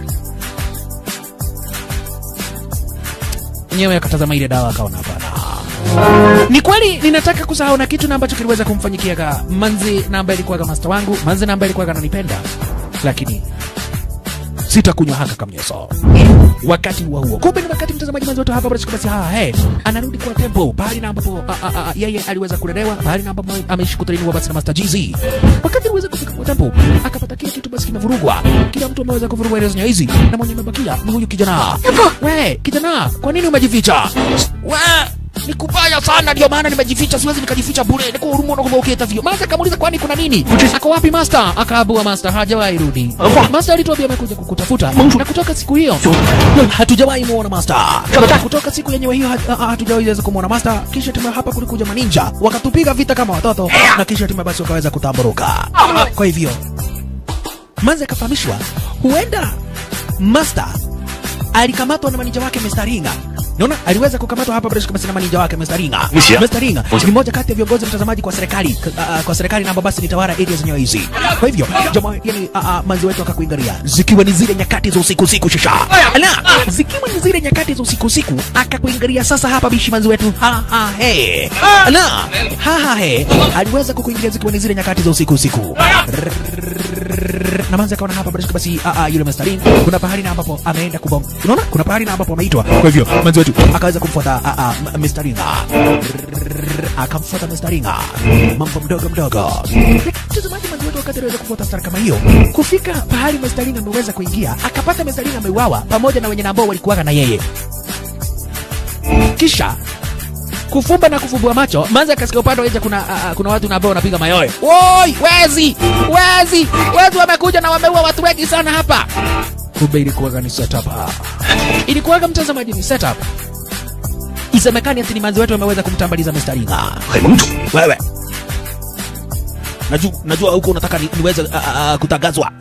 Nyewe akatazama ile dawa akaona hapana. Ni kweli ninataka kusahau na kitu na ambacho kiliweza kumfanyikia ka manzi na ambaye alikuwa master wangu, manzi na ambaye alikuwa ananipenda. Lakini sitakunywa haka kamnyeso wakati huo huo. Kumbe ni wakati mtazamaji mwanzo wetu hapa basi basi haa he anarudi kwa tempo pahali na ambapo a, a, a, yeye aliweza kulelewa pahali na ambapo ameishi kutrainiwa basi na Master GZ. Wakati aliweza kufika kwa tempo akapata kile kitu basi kimevurugwa, kila mtu ameweza kuvurugwa ile zenye hizi, na mwenye amebakia ni huyu kijana. We kijana, kwa nini umejificha? We ni kubaya sana, ndio maana nimejificha, siwezi nikajificha bure, niko hurumu na kumbokea vio. Master akamuuliza kwani kuna nini? Ako wapi Master? Akaabua Master hajawahi rudi. Master alituambia amekuja kukutafuta na kutoka siku hiyo hatujawahi muona Master. Kutoka siku yenyewe hiyo hat- ah, hatujawahi weza kumuona Master. Kisha timu hapa kulikuja maninja wakatupiga vita kama watoto, na kisha timu basi wakaweza kutamburuka. Kwa hivyo Manzi akafahamishwa huenda Master alikamatwa na maninja wake Mr. Ringa. Naona aliweza kukamatwa hapa bila shaka na maninja wake Mr. Ringa. Misia. Mr. Ringa ni mmoja kati ya viongozi mtazamaji kwa serikali k- ah, ah, kwa serikali na ambao basi ni tawala area zenyewe hizi. Kwa hivyo jamaa yani ah, ah, manzi wetu akakuingalia zikiwa ni zile nyakati za usiku usiku shisha. Ala, zikiwa ni zile nyakati za usiku usiku akakuingalia sasa hapa bishi manzi wetu. Ha ha he. Ala, ha ha he. Aliweza kukuingilia zikiwa ni zile nyakati za usiku usiku na manzi akaona hapa bila shaka basi a, a, yule Mr. Ring kuna pahali na ambapo ameenda kubom. Unaona? Kuna pahali na ambapo ameitwa. Kwa hivyo manzi wetu akaweza kumfuata a, a, M- Mr. Ring. Akamfuata Mr. Ring. Mambo mdogo mdogo. Mtazamaji manzi wetu wakati aliweza kufuata stara kama hiyo, kufika pahali Mr. Ring ameweza kuingia, akapata Mr. Ring ameuawa pamoja na wenye na ambao walikuwaga na yeye. Kisha kufumba na kufumbua macho, Manzi akasikia upande wa nje kuna uh, kuna watu na ambao wanapiga mayowe. Woi, wezi! Wezi! Wezi wamekuja na wameua watu wengi sana hapa. Kumbe ilikuwaga ni setup. Ilikuwaga mtazamaji ni setup. Isemekani ati ni Manzi wetu wameweza kumtambaliza Mr. Ringa. 很盟主， Wewe. Najua najua huko unataka ni, niweze uh, uh, kutangazwa.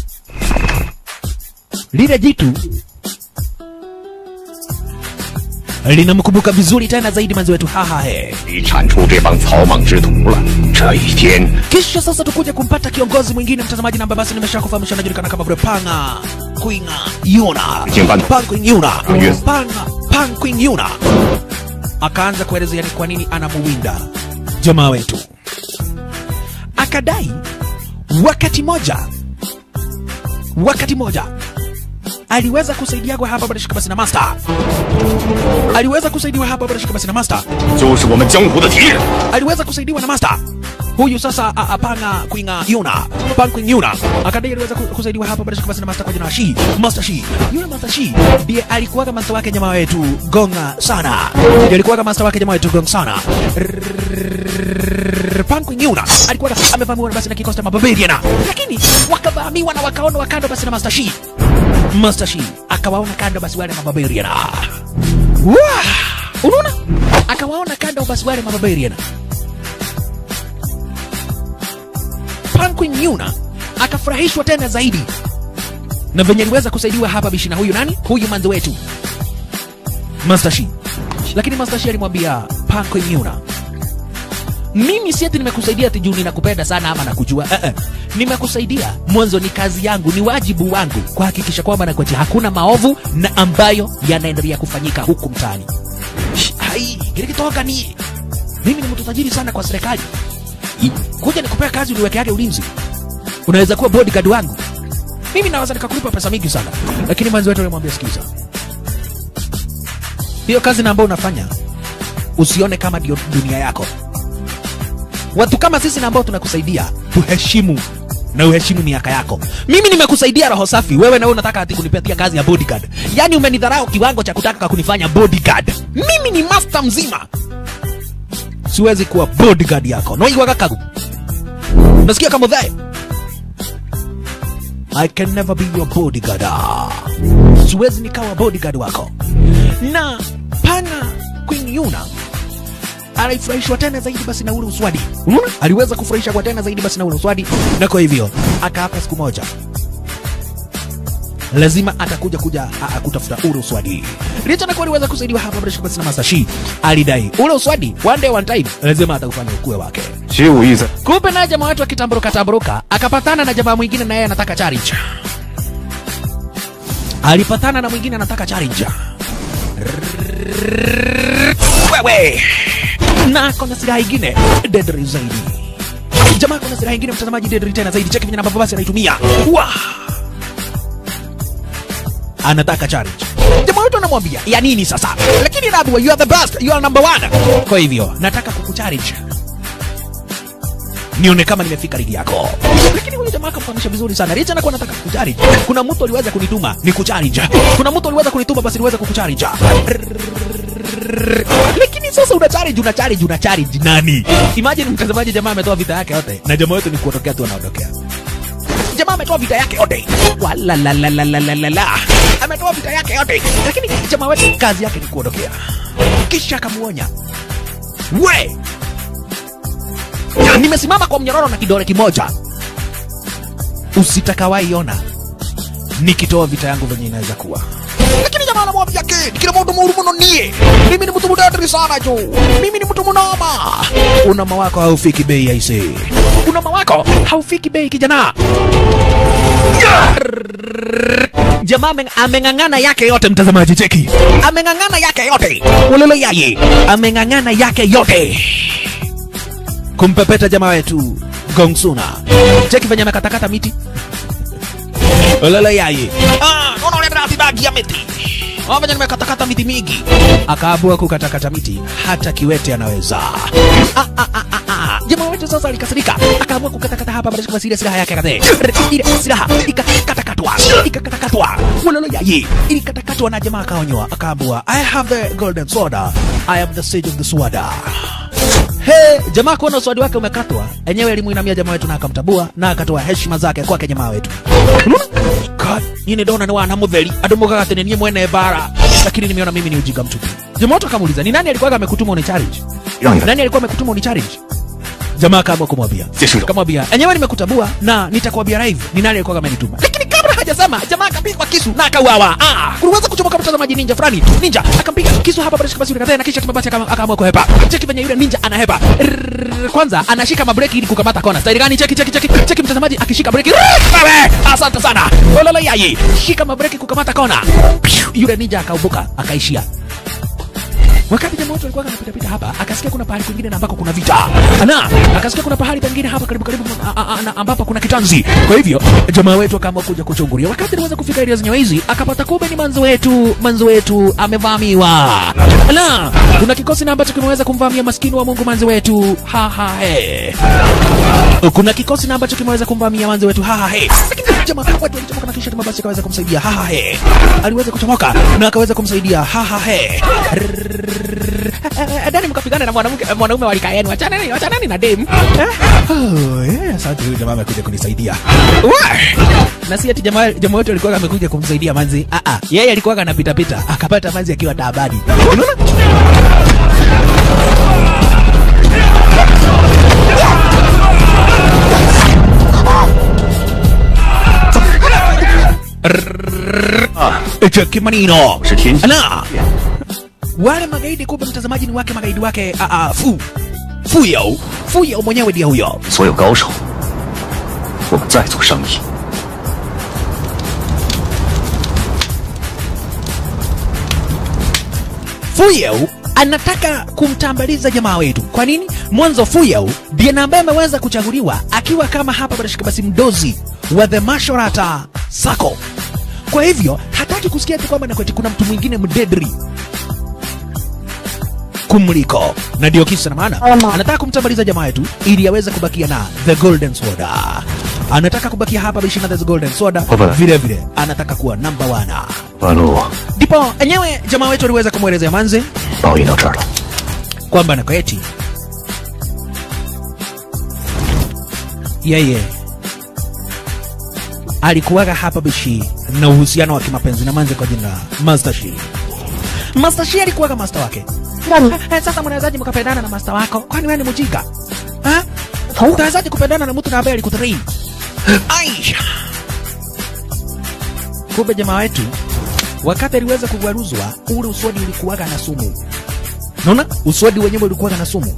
Lile jitu linamkumbuka vizuri tena zaidi manzi wetu hahahe 你铲除这帮草莽之徒了。这一天， kisha sasa tukuja kumpata kiongozi mwingine mtazamaji na ambaye basi nimesha kufahamisha anajulikana kama vile panga kuinga yuna Kimbano. pang kuing yuna Yes. panga pang kuing yuna akaanza kuelezea ni kwa nini anamuwinda jamaa wetu akadai wakati moja wakati moja aliweza kusaidiagwa hapa bado shikabasi na master aliweza kusaidiwa hapa bado shikabasi na master 就是我们江湖的敌人。 aliweza kusaidiwa na master huyu sasa a- apanga kuinga yuna pang kuing yuna akadai aliweza ku- kusaidiwa hapa bila shaka basi na master kwa jina la shi master shi yule master shi ndiye alikuwaga master wake jamaa wetu gonga sana ndiye alikuwaga master wake jamaa wetu gonga sana Rrrr, pang kuing yuna alikuwaga amevamiwa basi na kikosi cha mabarbarian lakini wakavamiwa na wakaonwa kando basi na master shi master shi akawaona kando basi wale mabarbarian Wah! unaona akawaona kando basi wale mabarbarian Panquin Yuna akafurahishwa tena zaidi na venye aliweza kusaidiwa hapa bishi na huyu nani, huyu manzi wetu Master Shi. Lakini Master Shi alimwambia Panquin Yuna, mimi si ati nimekusaidia ati juu ninakupenda sana ama nakujua. Eh, eh. Nimekusaidia mwanzo, ni kazi yangu, ni wajibu wangu kuhakikisha kwamba nakwati hakuna maovu na ambayo yanaendelea kufanyika huku mtaani. Sh- Hai, kile kitoka ni mimi ni mtu tajiri sana kwa serikali I- kuja nikupea kazi uniweke yake ulinzi unaweza kuwa bodyguard wangu mimi naweza nikakulipa pesa mingi sana lakini mwanzi wetu alimwambia sikiza hiyo kazi na ambayo unafanya usione kama ndio dunia yako watu kama sisi na ambao tunakusaidia tuheshimu na uheshimu miaka yako mimi nimekusaidia roho safi wewe na wewe unataka ati kunipatia kazi ya bodyguard yaani umenidharau kiwango cha kutaka kunifanya bodyguard mimi ni master mzima siwezi kuwa bodyguard yako noiwaga kagu nasikia kama dhae I can never be your bodyguard Ah. siwezi nikawa bodyguard wako na pana Queen Yuna alifurahishwa tena zaidi basi na ule uswadi Unaona? aliweza kufurahisha kwa tena zaidi basi na ule uswadi na kwa hivyo akaapa siku moja lazima atakuja kuja a- a- kutafuta ule uswadi licha na kuwa aliweza kusaidiwa hapa bila shaka basi na masashi alidai ule uswadi one day one time lazima ataufanya ukue wake 学武艺在， kumbe naye jamaa wetu akitamburuka tamburuka akapatana na jamaa mwingine na yeye anataka challenge alipatana na mwingine anataka challenge wewe na ako na silaha ingine deadly zaidi jamaa ako na silaha ingine mtazamaji deadly tena zaidi cheki venye ambavyo basi anaitumia Wah! anataka challenge jamaa wetu anamwambia ya nini sasa lakini naambiwa you are the best you are number one kwa hivyo nataka kukuchallenge nione kama nimefika ligi yako lakini huyu jamaa akamfahamisha vizuri sana licha na kuwa nataka kukuchallenge kuna mtu aliweza kunituma ni kuchallenge kuna mtu aliweza kunituma basi niweze kukuchallenge lakini sasa una challenge una challenge una challenge nani imagine mtazamaji jamaa ametoa vita yake yote na jamaa wetu ni kuondokea tu anaondokea jamaa ametoa vita yake yote walalalalalalalala ametoa vita yake yote lakini jamaa wetu kazi yake ni kuondokea kisha akamuonya we nimesimama kwa mnyororo na kidole kimoja usitakawaiona nikitoa vita yangu venye inaweza kuwa lakini jamaa anamwambia kid kila mtu muru muno nie mimi ni mtu mudadri sana jo mimi ni mtu munoma unama wako haufiki bei aise unama wako haufiki bei kijana jamaa ame- ameng'ang'ana yake yote mtazamaji cheki ameng'ang'ana yake yote ulolo yaye ameng'ang'ana yake yote kumpepeta jamaa wetu gongsuna cheki venye amekatakata miti ulolo yaye ah, ona ule ratibagi ya miti Ah, venye nimekatakata miti mingi akaabua kukatakata miti hata kiwete anaweza ah, ah, ah, ah, ah. jamaa wetu sasa alikasirika akaamua kukatakata hapa baada ya ile silaha yake kadhe ile silaha ikakatakatwa ikakatakatwa ulolo yaye ilikatakatwa na jamaa akaonywa akaambua i have the golden sword i am the sage of the sword He, jamaa kuona uswadi wake umekatwa, enyewe alimuinamia jamaa wetu na akamtabua na akatoa heshima zake kwake jamaa wetu. Unaona? God, nyine ndona ni wana mutheri andu mugaga atĩ nĩ niĩ mwene bara lakini nimeona mimi ni ujinga mtupu. Jamaa wetu akamuuliza ni nani alikuwa amekutuma uni challenge? 让你来， Nani alikuwa amekutuma uni challenge? Jamaa akaamua kumwambia. 结束了。 Akamwambia, enyewe nimekutabua na nitakwambia live ni nani alikuwa amenituma. Lakini kabla hajasema, jamaa akapigwa kisu na akauawa. Ah, kuliweza kuchoma kuchomoka mtazamaji ninja fulani ninja akampiga kisu hapa basi basi kadhaa na kisha kimabasi akam- akaamua kuhepa cheki venye yule ninja anahepa Rrrr, kwanza anashika mabreki ili kukamata kona staili gani cheki cheki cheki cheki mtazamaji akishika breki Rrrr, wewe asante sana olala yai shika mabreki kukamata kona Piu, yule ninja akaubuka akaishia wakati jamaa wote walikuwa wanapita pita hapa akasikia kuna pahali kwingine na ambako kuna vita na akasikia kuna pahali pengine hapa karibu karibu a- a- a- na ambapo kuna kitanzi kwa hivyo jamaa wetu akaamua kuja kuchungulia wakati aliweza kufika area zenyewe hizi akapata kumbe ni manzo wetu manzo wetu amevamiwa na kuna kikosi na ambacho kimeweza kumvamia maskini wa Mungu manzo wetu ha ha he kuna kikosi na ambacho kimeweza kumvamia manzo wetu ha ha he lakini jamaa wetu alichomoka na kisha mabasi akaweza kumsaidia ha ha he aliweza kuchomoka na akaweza kumsaidia ha ha he Dani mkapigana na mwanamke mwanaume wa rika yenu, wachanani wachanani na dem. Eh? Oh, yeah, asante huyu jamaa amekuja kunisaidia. Wah! Na si ati jamaa jamaa wote alikuwa amekuja kumsaidia manzi. Ah ah, yeye alikuwa anapita pita akapata manzi akiwa taabani. Unaona? Cheki manino. 是天气 Na wale magaidi kumbe mtazamaji ni wake magaidi wake a a fu fuyo fuyo mwenyewe ndiye huyo 所有高手，我们再做生意。 Fuyeu anataka kumtambaliza jamaa wetu. Kwa nini? Mwanzo Fuyeu ndiye na ambaye ameweza kuchaguliwa akiwa kama hapa barashika basi mdozi wa the Masharata Sako. Kwa hivyo hataki kusikia tu kwamba nakweti kuna mtu mwingine mdedri kumliko, na ndio kisa na maana Ama. anataka kumtambaliza jamaa wetu ili aweze kubakia na the golden sword. Anataka kubakia hapa bishi na the golden sword, Baba. vile vile anataka kuwa number one. 半路 Ndipo enyewe jamaa wetu aliweza kumwelezea manze 把我引到这儿了， kwamba na kweti yeye alikuwaga hapa bishi na uhusiano wa kimapenzi na manze kwa jina la Master Shi. Master Shi alikuwaga master wake. 让你 Eh, sasa mnawezaje mkapendana na master wako? Kwani wewe ni mjinga? Ha? 头 Utawezaje kupendana na mtu na ambaye alikutrain? Aisha. Kumbe jamaa wetu wakati aliweza kugwaruzwa ule uswadi ulikuwaga na sumu. Naona uswadi wenyewe ulikuwaga na sumu,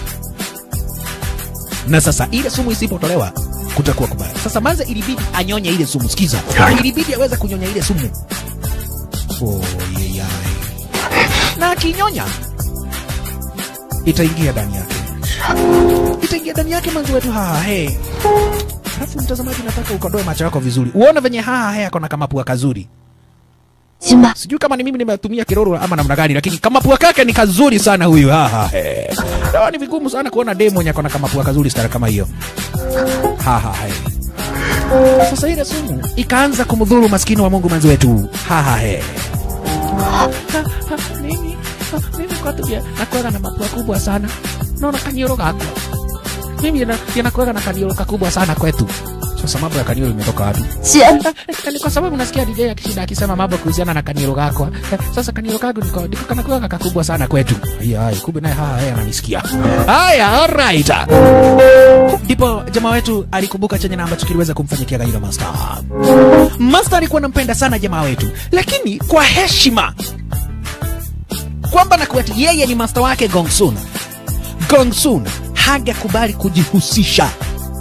na sasa ile sumu isipotolewa kutakuwa kubaya. Sasa manze ilibidi anyonye ile sumu. Sikiza, ilibidi aweze kunyonya ile sumu. Oh, yeyai. Na akinyonya itaingia ndani yake, itaingia ndani yake manzi wetu. Haha he. Alafu mtazamaji, nataka ukodoe macho yako vizuri, uone venye haha he akona kama pua kazuri. 行吧， Sijui kama ni mimi nimetumia kiroro ama namna gani, lakini kama pua kake ni kazuri sana huyu. Haha he. Dawa ni vigumu sana kuona demo mwenye akona kama pua kazuri stara kama hiyo. Haha he. Sasa ile sumu ikaanza kumdhuru maskini wa Mungu manzi wetu. Haha he. Ha, ha, mimi ha, mimi kwetu pia nakuwaga na mapua kubwa sana, naona kanioro kako mimi yana- yanakuwaga na kanioro kakubwa sana kwetu. Sasa mambo ya kanioro imetoka wapi? 姐， Eh, ni kwa sababu nasikia DJ akishinda akisema mambo kuhusiana na kaniro kako. Eh, Sasa kaniro kagu niko niko kanakuwa kakubwa sana kwetu. Haya, haya, kumbe naye haya yeye ananisikia. Haya, alright. Ndipo jamaa wetu alikumbuka chenye na ambacho kiliweza kumfanyikia Gairo Master. Master alikuwa anampenda sana jamaa wetu, lakini kwa heshima kwamba na kuati yeye ni master wake Gongsun. Gongsun hangekubali kujihusisha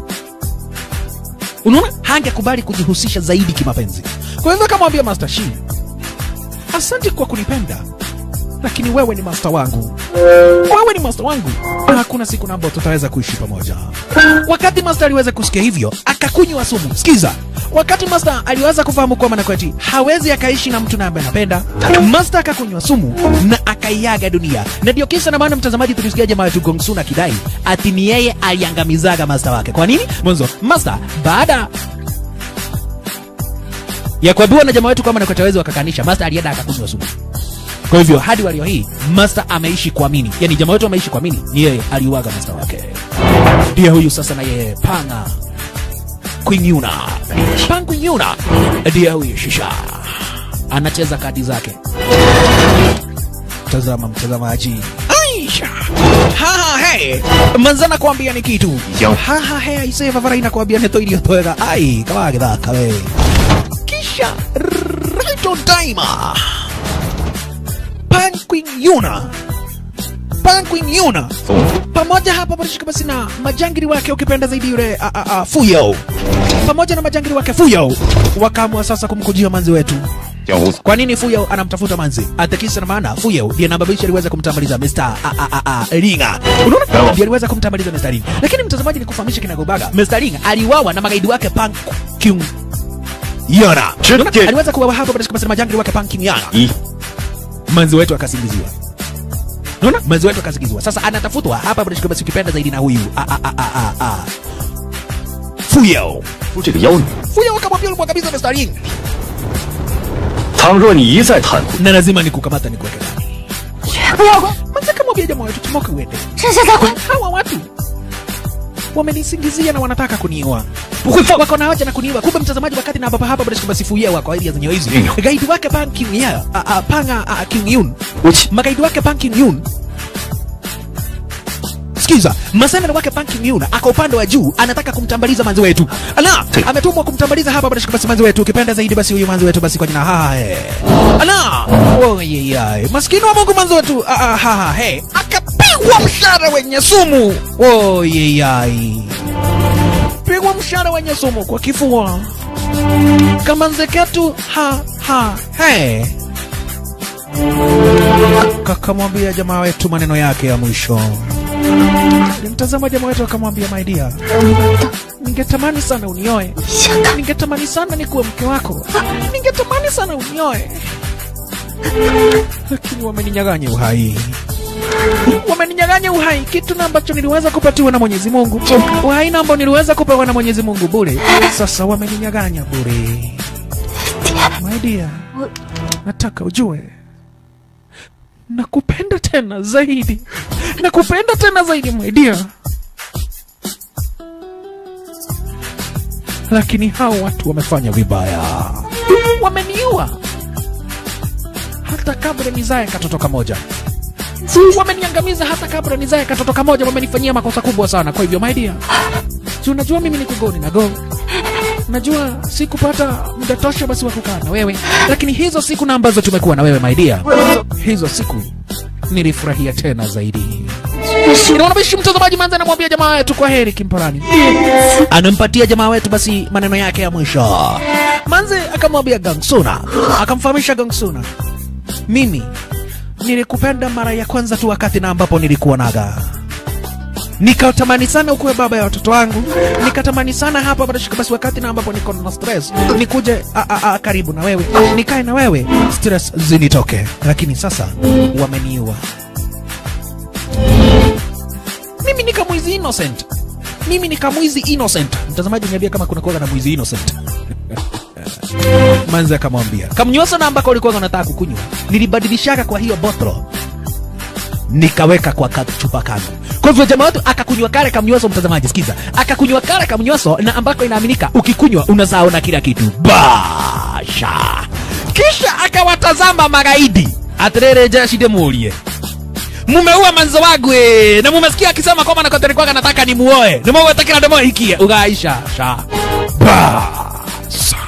unaona hangekubali kujihusisha zaidi kimapenzi kwa hivyo akamwambia master shi asante kwa kunipenda lakini wewe ni master wangu wewe ni master wangu na hakuna siku namba tutaweza kuishi pamoja wakati master aliweza kusikia hivyo akakunywa sumu sikiza wakati master aliweza kufahamu kwamba nakweti hawezi akaishi na mtu na ambaye anapenda master akakunywa sumu na akaiaga dunia na ndio kisa na maana mtazamaji tulisikia jamaa wetu gongsuna akidai ati ni yeye aliangamizaga master wake kwa nini mwanzo master baada ya kuambiwa na jamaa wetu kwamba nakweti hawezi wakakanisha master alienda akakunywa sumu kwa hivyo hadi walio hii master ameishi kuamini yani jamaa wetu ameishi kuamini ni yeye aliuaga master wake ndiye huyu sasa na yeye panga Queen Pang Queen ndiye huyu shisha anacheza kadi zake tazama mtazamaji aisha haha he manzana kuambia ni kitu Yo. haha he aisee vavaraina kuambia neto iliyotoega ai kama githaka wewe kisha right on time Yuna Pan Queen Yuna pamoja hapa barishika basi na majangiri wake ukipenda zaidi yule a, a, a, Fuyo pamoja na majangiri wake Fuyo wakaamua sasa kumkujia manzi wetu 江湖 kwa nini Fuyo anamtafuta manzi? Atakisa na maana Fuyo ndiye nababisha aliweza kumtambaliza Mr. A, a, a, a, Ringa. Unaona? Ndiye aliweza kumtambaliza Mr. Ringa. Lakini mtazamaji nikufahamisha kinagobaga. Mr. Ringa aliuawa na magaidi wake Pan Kyung Yona. Unaona? Chike. Aliweza kuuawa hapa katika masema majangili wake Pan Kyung Yona. 一 Manzi wetu akasingiziwa. Unaona? Manzi wetu akasingiziwa. Sasa anatafutwa hapa katika basi ukipenda zaidi na huyu. A, a, a, a, a, a. Fuyo. 出这个妖女。 Fuyo akamwambia ulikuwa kabisa Mr. Ringa. 倘若你一再袒护， Na lazima nikukamata nikuweke ndani. 绝不要管， Manzi akamwambia jamaa wetu tumoke uende. 这下再管。 hawa watu wamenisingizia na wanataka kuniua 不会放。 wako na hoja na kuniua kumbe mtazamaji wakati na baba hapa bado sikubasifuia wako area zenye hizi Ndio. gaidi wake Pan King ya a, a, panga a, King Yun 我去， magaidi wake Pan King Yun Sikiza, maseneta wake Pan King Yun ako upande wa juu anataka kumtambaliza manzi wetu. Ala, Ndio. ametumwa kumtambaliza hapa bado basi manzi wetu. Ukipenda zaidi basi huyu manzi wetu basi kwa jina ha he. Ala, oh ye ye. Maskini wa Mungu manzi wetu. Ah ah ha ha he. Akapigwa mshale wenye sumu. Oh ye ye. Pigwa mshale wenye sumu kwa kifua. Kama nzeketu ha ha he. Kakamwambia jamaa wetu maneno yake ya mwisho. Nimtazama jamaa wetu akamwambia, my dear, ningetamani sana unioe, 想看 ningetamani sana nikuwe mke wako, ningetamani sana unioe, lakini wameninyaganya uhai, wameninyaganya uhai, kitu na ambacho niliweza kupatiwa na Mwenyezi Mungu, uhai na ambao niliweza kupewa na Mwenyezi Mungu bure, sasa wameninyaganya bure. My dear, nataka ujue nakupenda tena zaidi, nakupenda tena zaidi my dear. Lakini hao watu wamefanya vibaya, wameniua hata kabla nizae katoto kamoja, wameniangamiza hata kabla nizae katoto kamoja, wamenifanyia makosa kubwa sana. Kwa hivyo my dear, si unajua mimi niko goni na go najua sikupata muda tosha basi wa kukaa na wewe, lakini hizo siku na ambazo tumekuwa na wewe my dear, hizo siku nilifurahia tena zaidi. Inaona bishi mtazamaji, manza anamwambia jamaa wetu kwa heri kimparani, anampatia jamaa wetu basi maneno yake ya mwisho. Manze akamwambia Gangsuna, akamfahamisha Gangsuna, mimi nilikupenda mara ya kwanza tu wakati na ambapo nilikuwa naga nikatamani sana ukuwe baba ya watoto wangu, nikatamani sana hapa basi basi wakati na ambapo niko na stress nikuje a, a, a, karibu na wewe nikae na wewe stress zinitoke, lakini sasa wameniua. Mimi nika mwizi innocent, mimi nika mwizi innocent. Mtazamaji, niambia kama kuna kuwaga na mwizi innocent. Manzi akamwambia kamnyosa na ambako ulikuwa unataka kukunywa, nilibadilishaka kwa hiyo bottle nikaweka kwa kachupa kangu. Kwa hivyo jamaa wetu akakunywa kale kamnyweso, mtazamaji sikiza, akakunywa kale kamnyweso na ambako inaaminika ukikunywa unasaona kila kitu basha. Kisha akawatazama magaidi atirere jeshi demulie mumeua manzo wangu eh, na mumesikia akisema kwamba nakotelekwaga nataka nimuoe nimuoe takila demo hikie ugaisha sha basa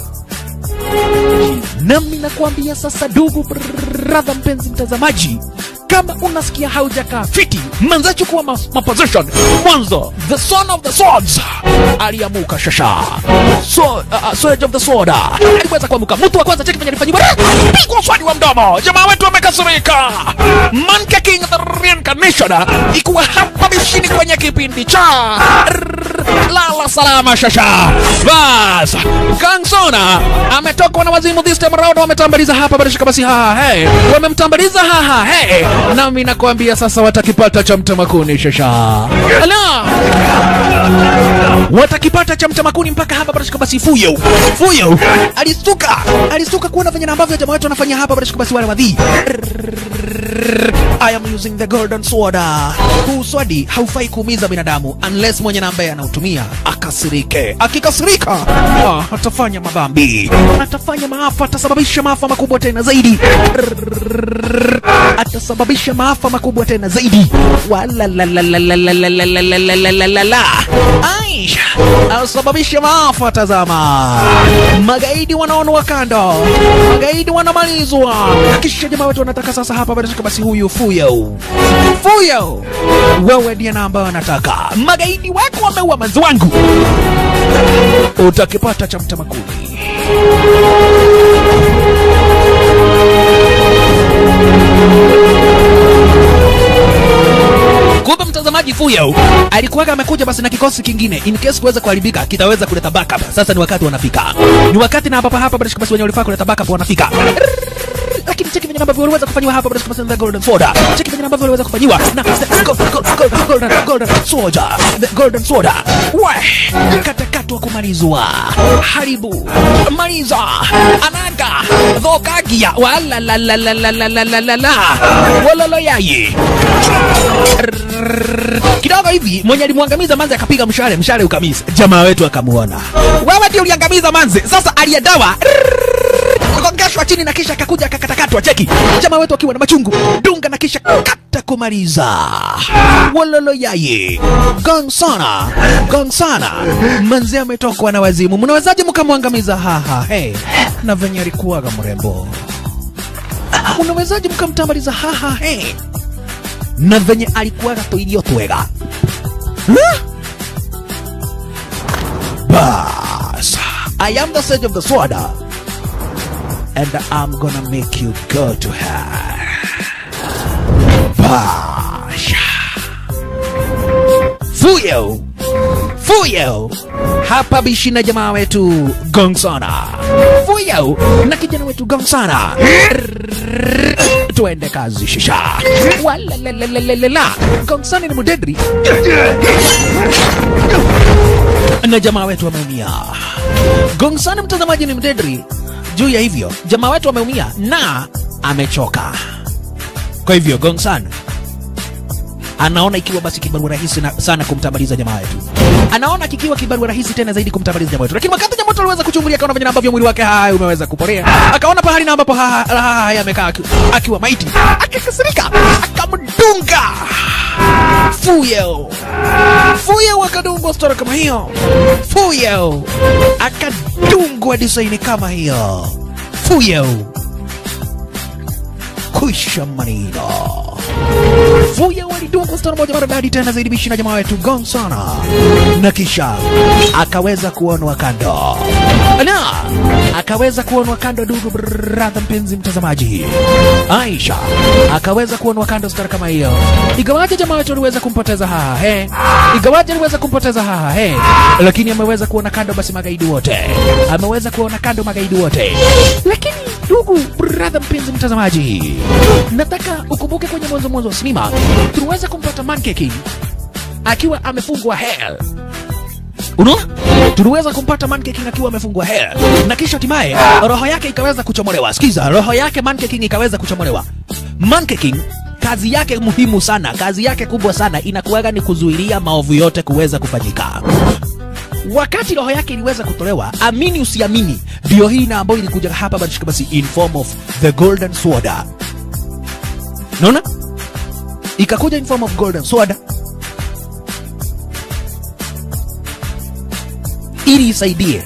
nami nakuambia sasa, ndugu brother, mpenzi mtazamaji, kama unasikia haujakaa fiti, manza chukua ma, ma position mwanzo. The son of the swords aliamuka shasha, so, uh, sword of the sword aliweza kuamuka. Mtu wa kwanza cheki venye alifanyiwa pigwa swadi wa mdomo. Jamaa wetu amekasirika. Monkey King the reincarnation ikuwa hapa mishini kwenye kipindi cha lala salama shasha. Bas Gangsona ametokwa na wazimu this time around, wametambaliza hapa barishika basi haha hey. Wamemtambaliza haha hey. Nami nakwambia sasa watakipata cha mtamakuni shasha. Ala watakipata cha mtamakuni mpaka hapa barishika basi fuyo fuyo alistuka alistuka kuona venye na ambavyo jamaa wetu wanafanya hapa barishika basi wale wadhi I am using the golden sword. Huu swadi haufai kuumiza binadamu unless mwenye na ambaye anautumia akasirike. Akikasirika ah, atafanya madhambi, atafanya maafa, atasababisha maafa makubwa tena zaidi, atasababisha maafa makubwa tena zaidi. Wala la la la la la la la la la la la la la. Aisha asababishe maafa. Tazama, magaidi wanaonwa kando, magaidi wanamalizwa, kisha jamaa wetu wanataka sasa hapa badashika basi, huyu Fuyo Fuyo, wewe ndiye na ambayo anataka magaidi wako wameua manzi wangu, utakipata cha mtamakuni. Kumbe mtazamaji, Fuyo alikuwaga amekuja basi na kikosi kingine in case kuweza kuharibika kitaweza kuleta backup. Sasa ni wakati wanafika, ni wakati na hapa hapa basi basi wenye walifaa kuleta backup wanafika lakini cheki venye ambavyo waliweza kufanyiwa hapa basi basi the golden soda, cheki venye ambavyo waliweza kufanyiwa na the go- go- go- golden golden soda, the golden soda, we katakatwa kumalizwa, haribu maliza, anaga dhokagia, wala la la la la la la la la la walolo yaye kidogo hivi mwenye alimwangamiza manzi akapiga mshale mshale ukamisa jamaa wetu akamuona wewe ndio uliangamiza manzi sasa aliyedawa akongeshwa chini na kisha akakuja akakatakatwa cheki jamaa wetu akiwa na machungu dunga na kisha kata kumaliza wololo yaye gang sana gang sana manzi ametokwa na wazimu mnawezaje mkamwangamiza haha hey. na venye alikuwaga mrembo unawezaje mkamtambaliza haha hey na venye alikuwaga toirio twega Huh? bas i am the sage of the sword and i'm gonna make you go to her bash fuyo fuyo hapa bishi na jamaa wetu gongsana fuyo na kijana wetu gongsana tuende kazi shisha walalalalalala gongsana ni mudedri na jamaa wetu wameumia gongsana mtazamaji ni mdedri juu ya hivyo jamaa wetu wameumia na amechoka kwa hivyo gongsan anaona ikiwa basi kibarua rahisi na, sana kumtabaliza jamaa wetu anaona kikiwa kibarua rahisi tena zaidi kumtabaliza jamaa wetu lakini wakati jamaa wetu aliweza kuchungulia akaona venye ambavyo mwili wake hai umeweza kuporea akaona pahali na ambapo ha- ha- hai amekaa aki- akiwa maiti akakasirika akamdunga fuyo fuyo akadungwa stora kama hiyo fuyo akadungwa disaini kama hiyo fuyo kwisha manino Fuya walidungwa stara moja maridadi tena zaidi bishi na jamaa wetu gong sana, na kisha akaweza kuonwa kando na akaweza kuonwa kando. Ndugu brother, mpenzi mtazamaji, Aisha akaweza kuonwa kando stara kama hiyo, igawaje jamaa wetu aliweza kumpoteza haha he, igawaje aliweza kumpoteza haha he, lakini ameweza kuona kando basi magaidi wote, ameweza kuona kando magaidi wote, lakini ndugu brother, mpenzi mtazamaji, nataka ukumbuke kwenye mwanzo mwanzo wa sinema tuliweza kumpata Monkey King akiwa amefungwa hell unaona tuliweza kumpata Monkey King akiwa amefungwa hell na kisha hatimaye roho yake ikaweza kuchomolewa sikiza roho yake Monkey King ikaweza kuchomolewa Monkey King kazi yake muhimu sana kazi yake kubwa sana inakuwaga ni kuzuilia maovu yote kuweza kufanyika wakati roho yake iliweza kutolewa amini usiamini ndio hii na ambayo ilikuja hapa basi basi in form of the golden sword naona ikakuja in form of golden sword ili isaidie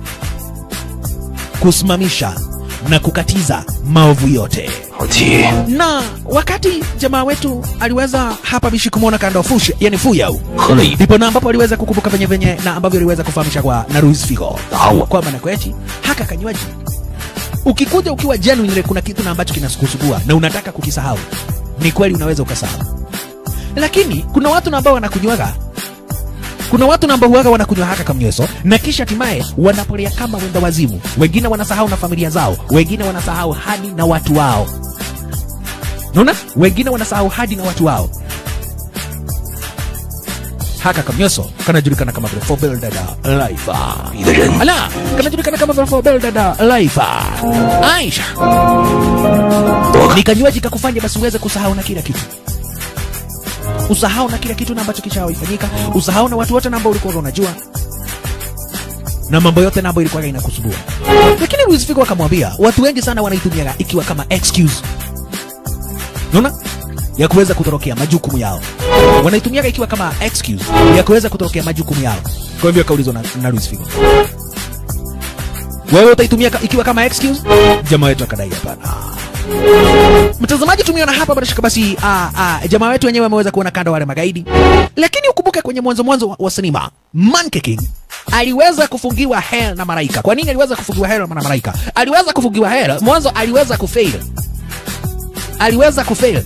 kusimamisha na kukatiza maovu yote 好奇， na wakati jamaa wetu aliweza hapa bishi kumwona kando fush yani fuyau 喝了一杯 ndipo na ambapo aliweza kukumbuka venye venye na ambavyo aliweza kufahamisha kwa na Luis Figo Sawa. kwamba na kwechi haka kanywaji ukikuja ukiwa genuine kuna kitu na ambacho kinakusugua na unataka kukisahau ni kweli unaweza ukasahau lakini kuna watu na ambao wanakunywaga kuna watu na ambao huwaga wanakunywa haka kamnyweso na kisha hatimaye wanapolea kama wenda wazimu wengine wanasahau na familia zao wengine wanasahau hadi na watu wao naona wengine wanasahau hadi na watu wao haka kamnyoso kanajulikana kama vile Fobel Dada Life 你的人 ala kanajulikana kama vile Fobel Dada Life Aisha ni kanywaji kakufanya basi uweze kusahau na kila kitu usahau na kila kitu na ambacho kishawaifanyika usahau na watu wote na ambao ulikuwa unajua na mambo yote na ambayo ilikuwa inakusubua lakini Luis Figo akamwambia watu wengi sana wanaitumiaga ikiwa kama excuse unaona ya kuweza kutorokea majukumu yao wanaitumiaga ikiwa kama excuse ya kuweza kutorokea majukumu yao kwa hivyo akaulizwa na, na Luis Figo wewe utaitumia ka, ikiwa kama excuse jamaa wetu akadai hapana mtazamaji tumeona hapa bila shaka basi ah, ah, jamaa wetu wenyewe ameweza kuona kando wale magaidi lakini ukumbuke kwenye mwanzo mwanzo wa, wa sinema Monkey King aliweza kufungiwa hell na malaika kwa nini aliweza kufungiwa hell na malaika aliweza kufungiwa hell mwanzo aliweza kufail aliweza kufail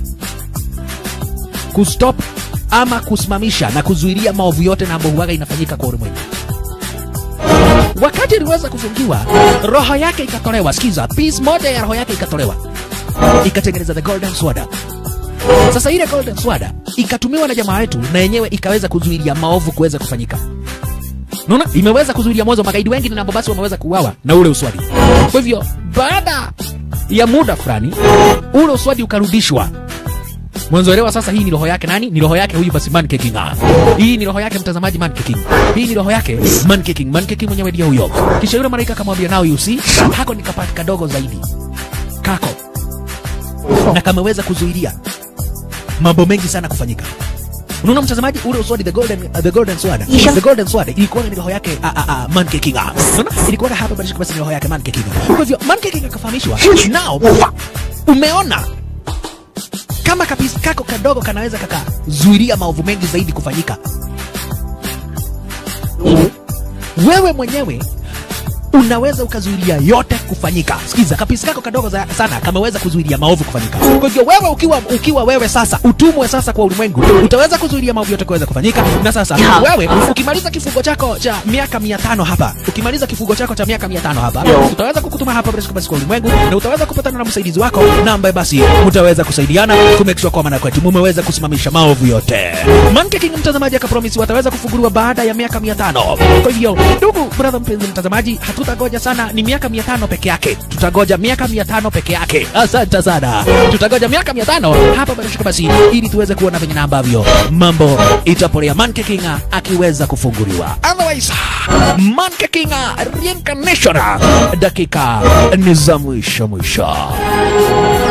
kustop ama kusimamisha na kuzuilia maovu yote na ambayo huwaga inafanyika kwa ulimwengu wakati aliweza kufungiwa roho yake ikatolewa sikiza piece moja ya roho yake ikatolewa ikatengeneza the golden sword sasa ile golden sword ikatumiwa na jamaa wetu na yenyewe ikaweza kuzuilia maovu kuweza kufanyika naona imeweza kuzuilia mwanzo magaidi wengi na basi wameweza kuuawa na ule uswadi kwa hivyo baada ya muda fulani ule uswadi ukarudishwa mwanzo elewa sasa hii ni roho yake nani ni roho yake huyu basi man king ah. hii ni roho yake mtazamaji man king hii ni roho yake man king man king mwenyewe ndiye huyo kisha yule malaika akamwambia nao you see hako ni kapati kadogo zaidi kako na kameweza kuzuilia mambo mengi sana kufanyika unaona mtazamaji ule uswadi the golden uh, the golden sword Isha. the golden sword ilikuwa ni roho yake uh, uh, uh, man king ah. unaona ilikuwa hapa basi basi ni roho yake man king kwa hivyo man king akafahamishwa now umeona kama kapisi kako kadogo kanaweza kakazuilia maovu mengi zaidi kufanyika wewe mwenyewe unaweza ukazuilia yote kufanyika sikiza kapisi kako kadogo za, sana kameweza kuzuilia maovu kufanyika kwa hivyo wewe ukiwa ukiwa wewe sasa utumwe sasa kwa ulimwengu utaweza kuzuilia maovu yote kuweza kufanyika na sasa Ya. wewe ukimaliza kifungo chako cha miaka mia tano hapa ukimaliza kifungo chako cha miaka mia tano hapa utaweza kukutuma hapa bila shaka basi kwa ulimwengu na utaweza kupatana na msaidizi wako na ambaye basi mtaweza kusaidiana kumake sure kwamba na kwetu mumeweza kusimamisha maovu yote Monkey King mtazamaji akapromisi wataweza kufunguliwa baada ya miaka mia tano kwa hivyo ndugu brother mpenzi mtazamaji hatutagoja sana ni miaka mia tano peke yake tutagoja miaka mia tano peke yake asante sana tutagoja miaka mia tano hapa bila shaka basi ili tuweze kuona venye na ambavyo mambo itapolea Monkey King akiweza kufunguliwa otherwise Monkey King reincarnation dakika ni za mwisho mwisho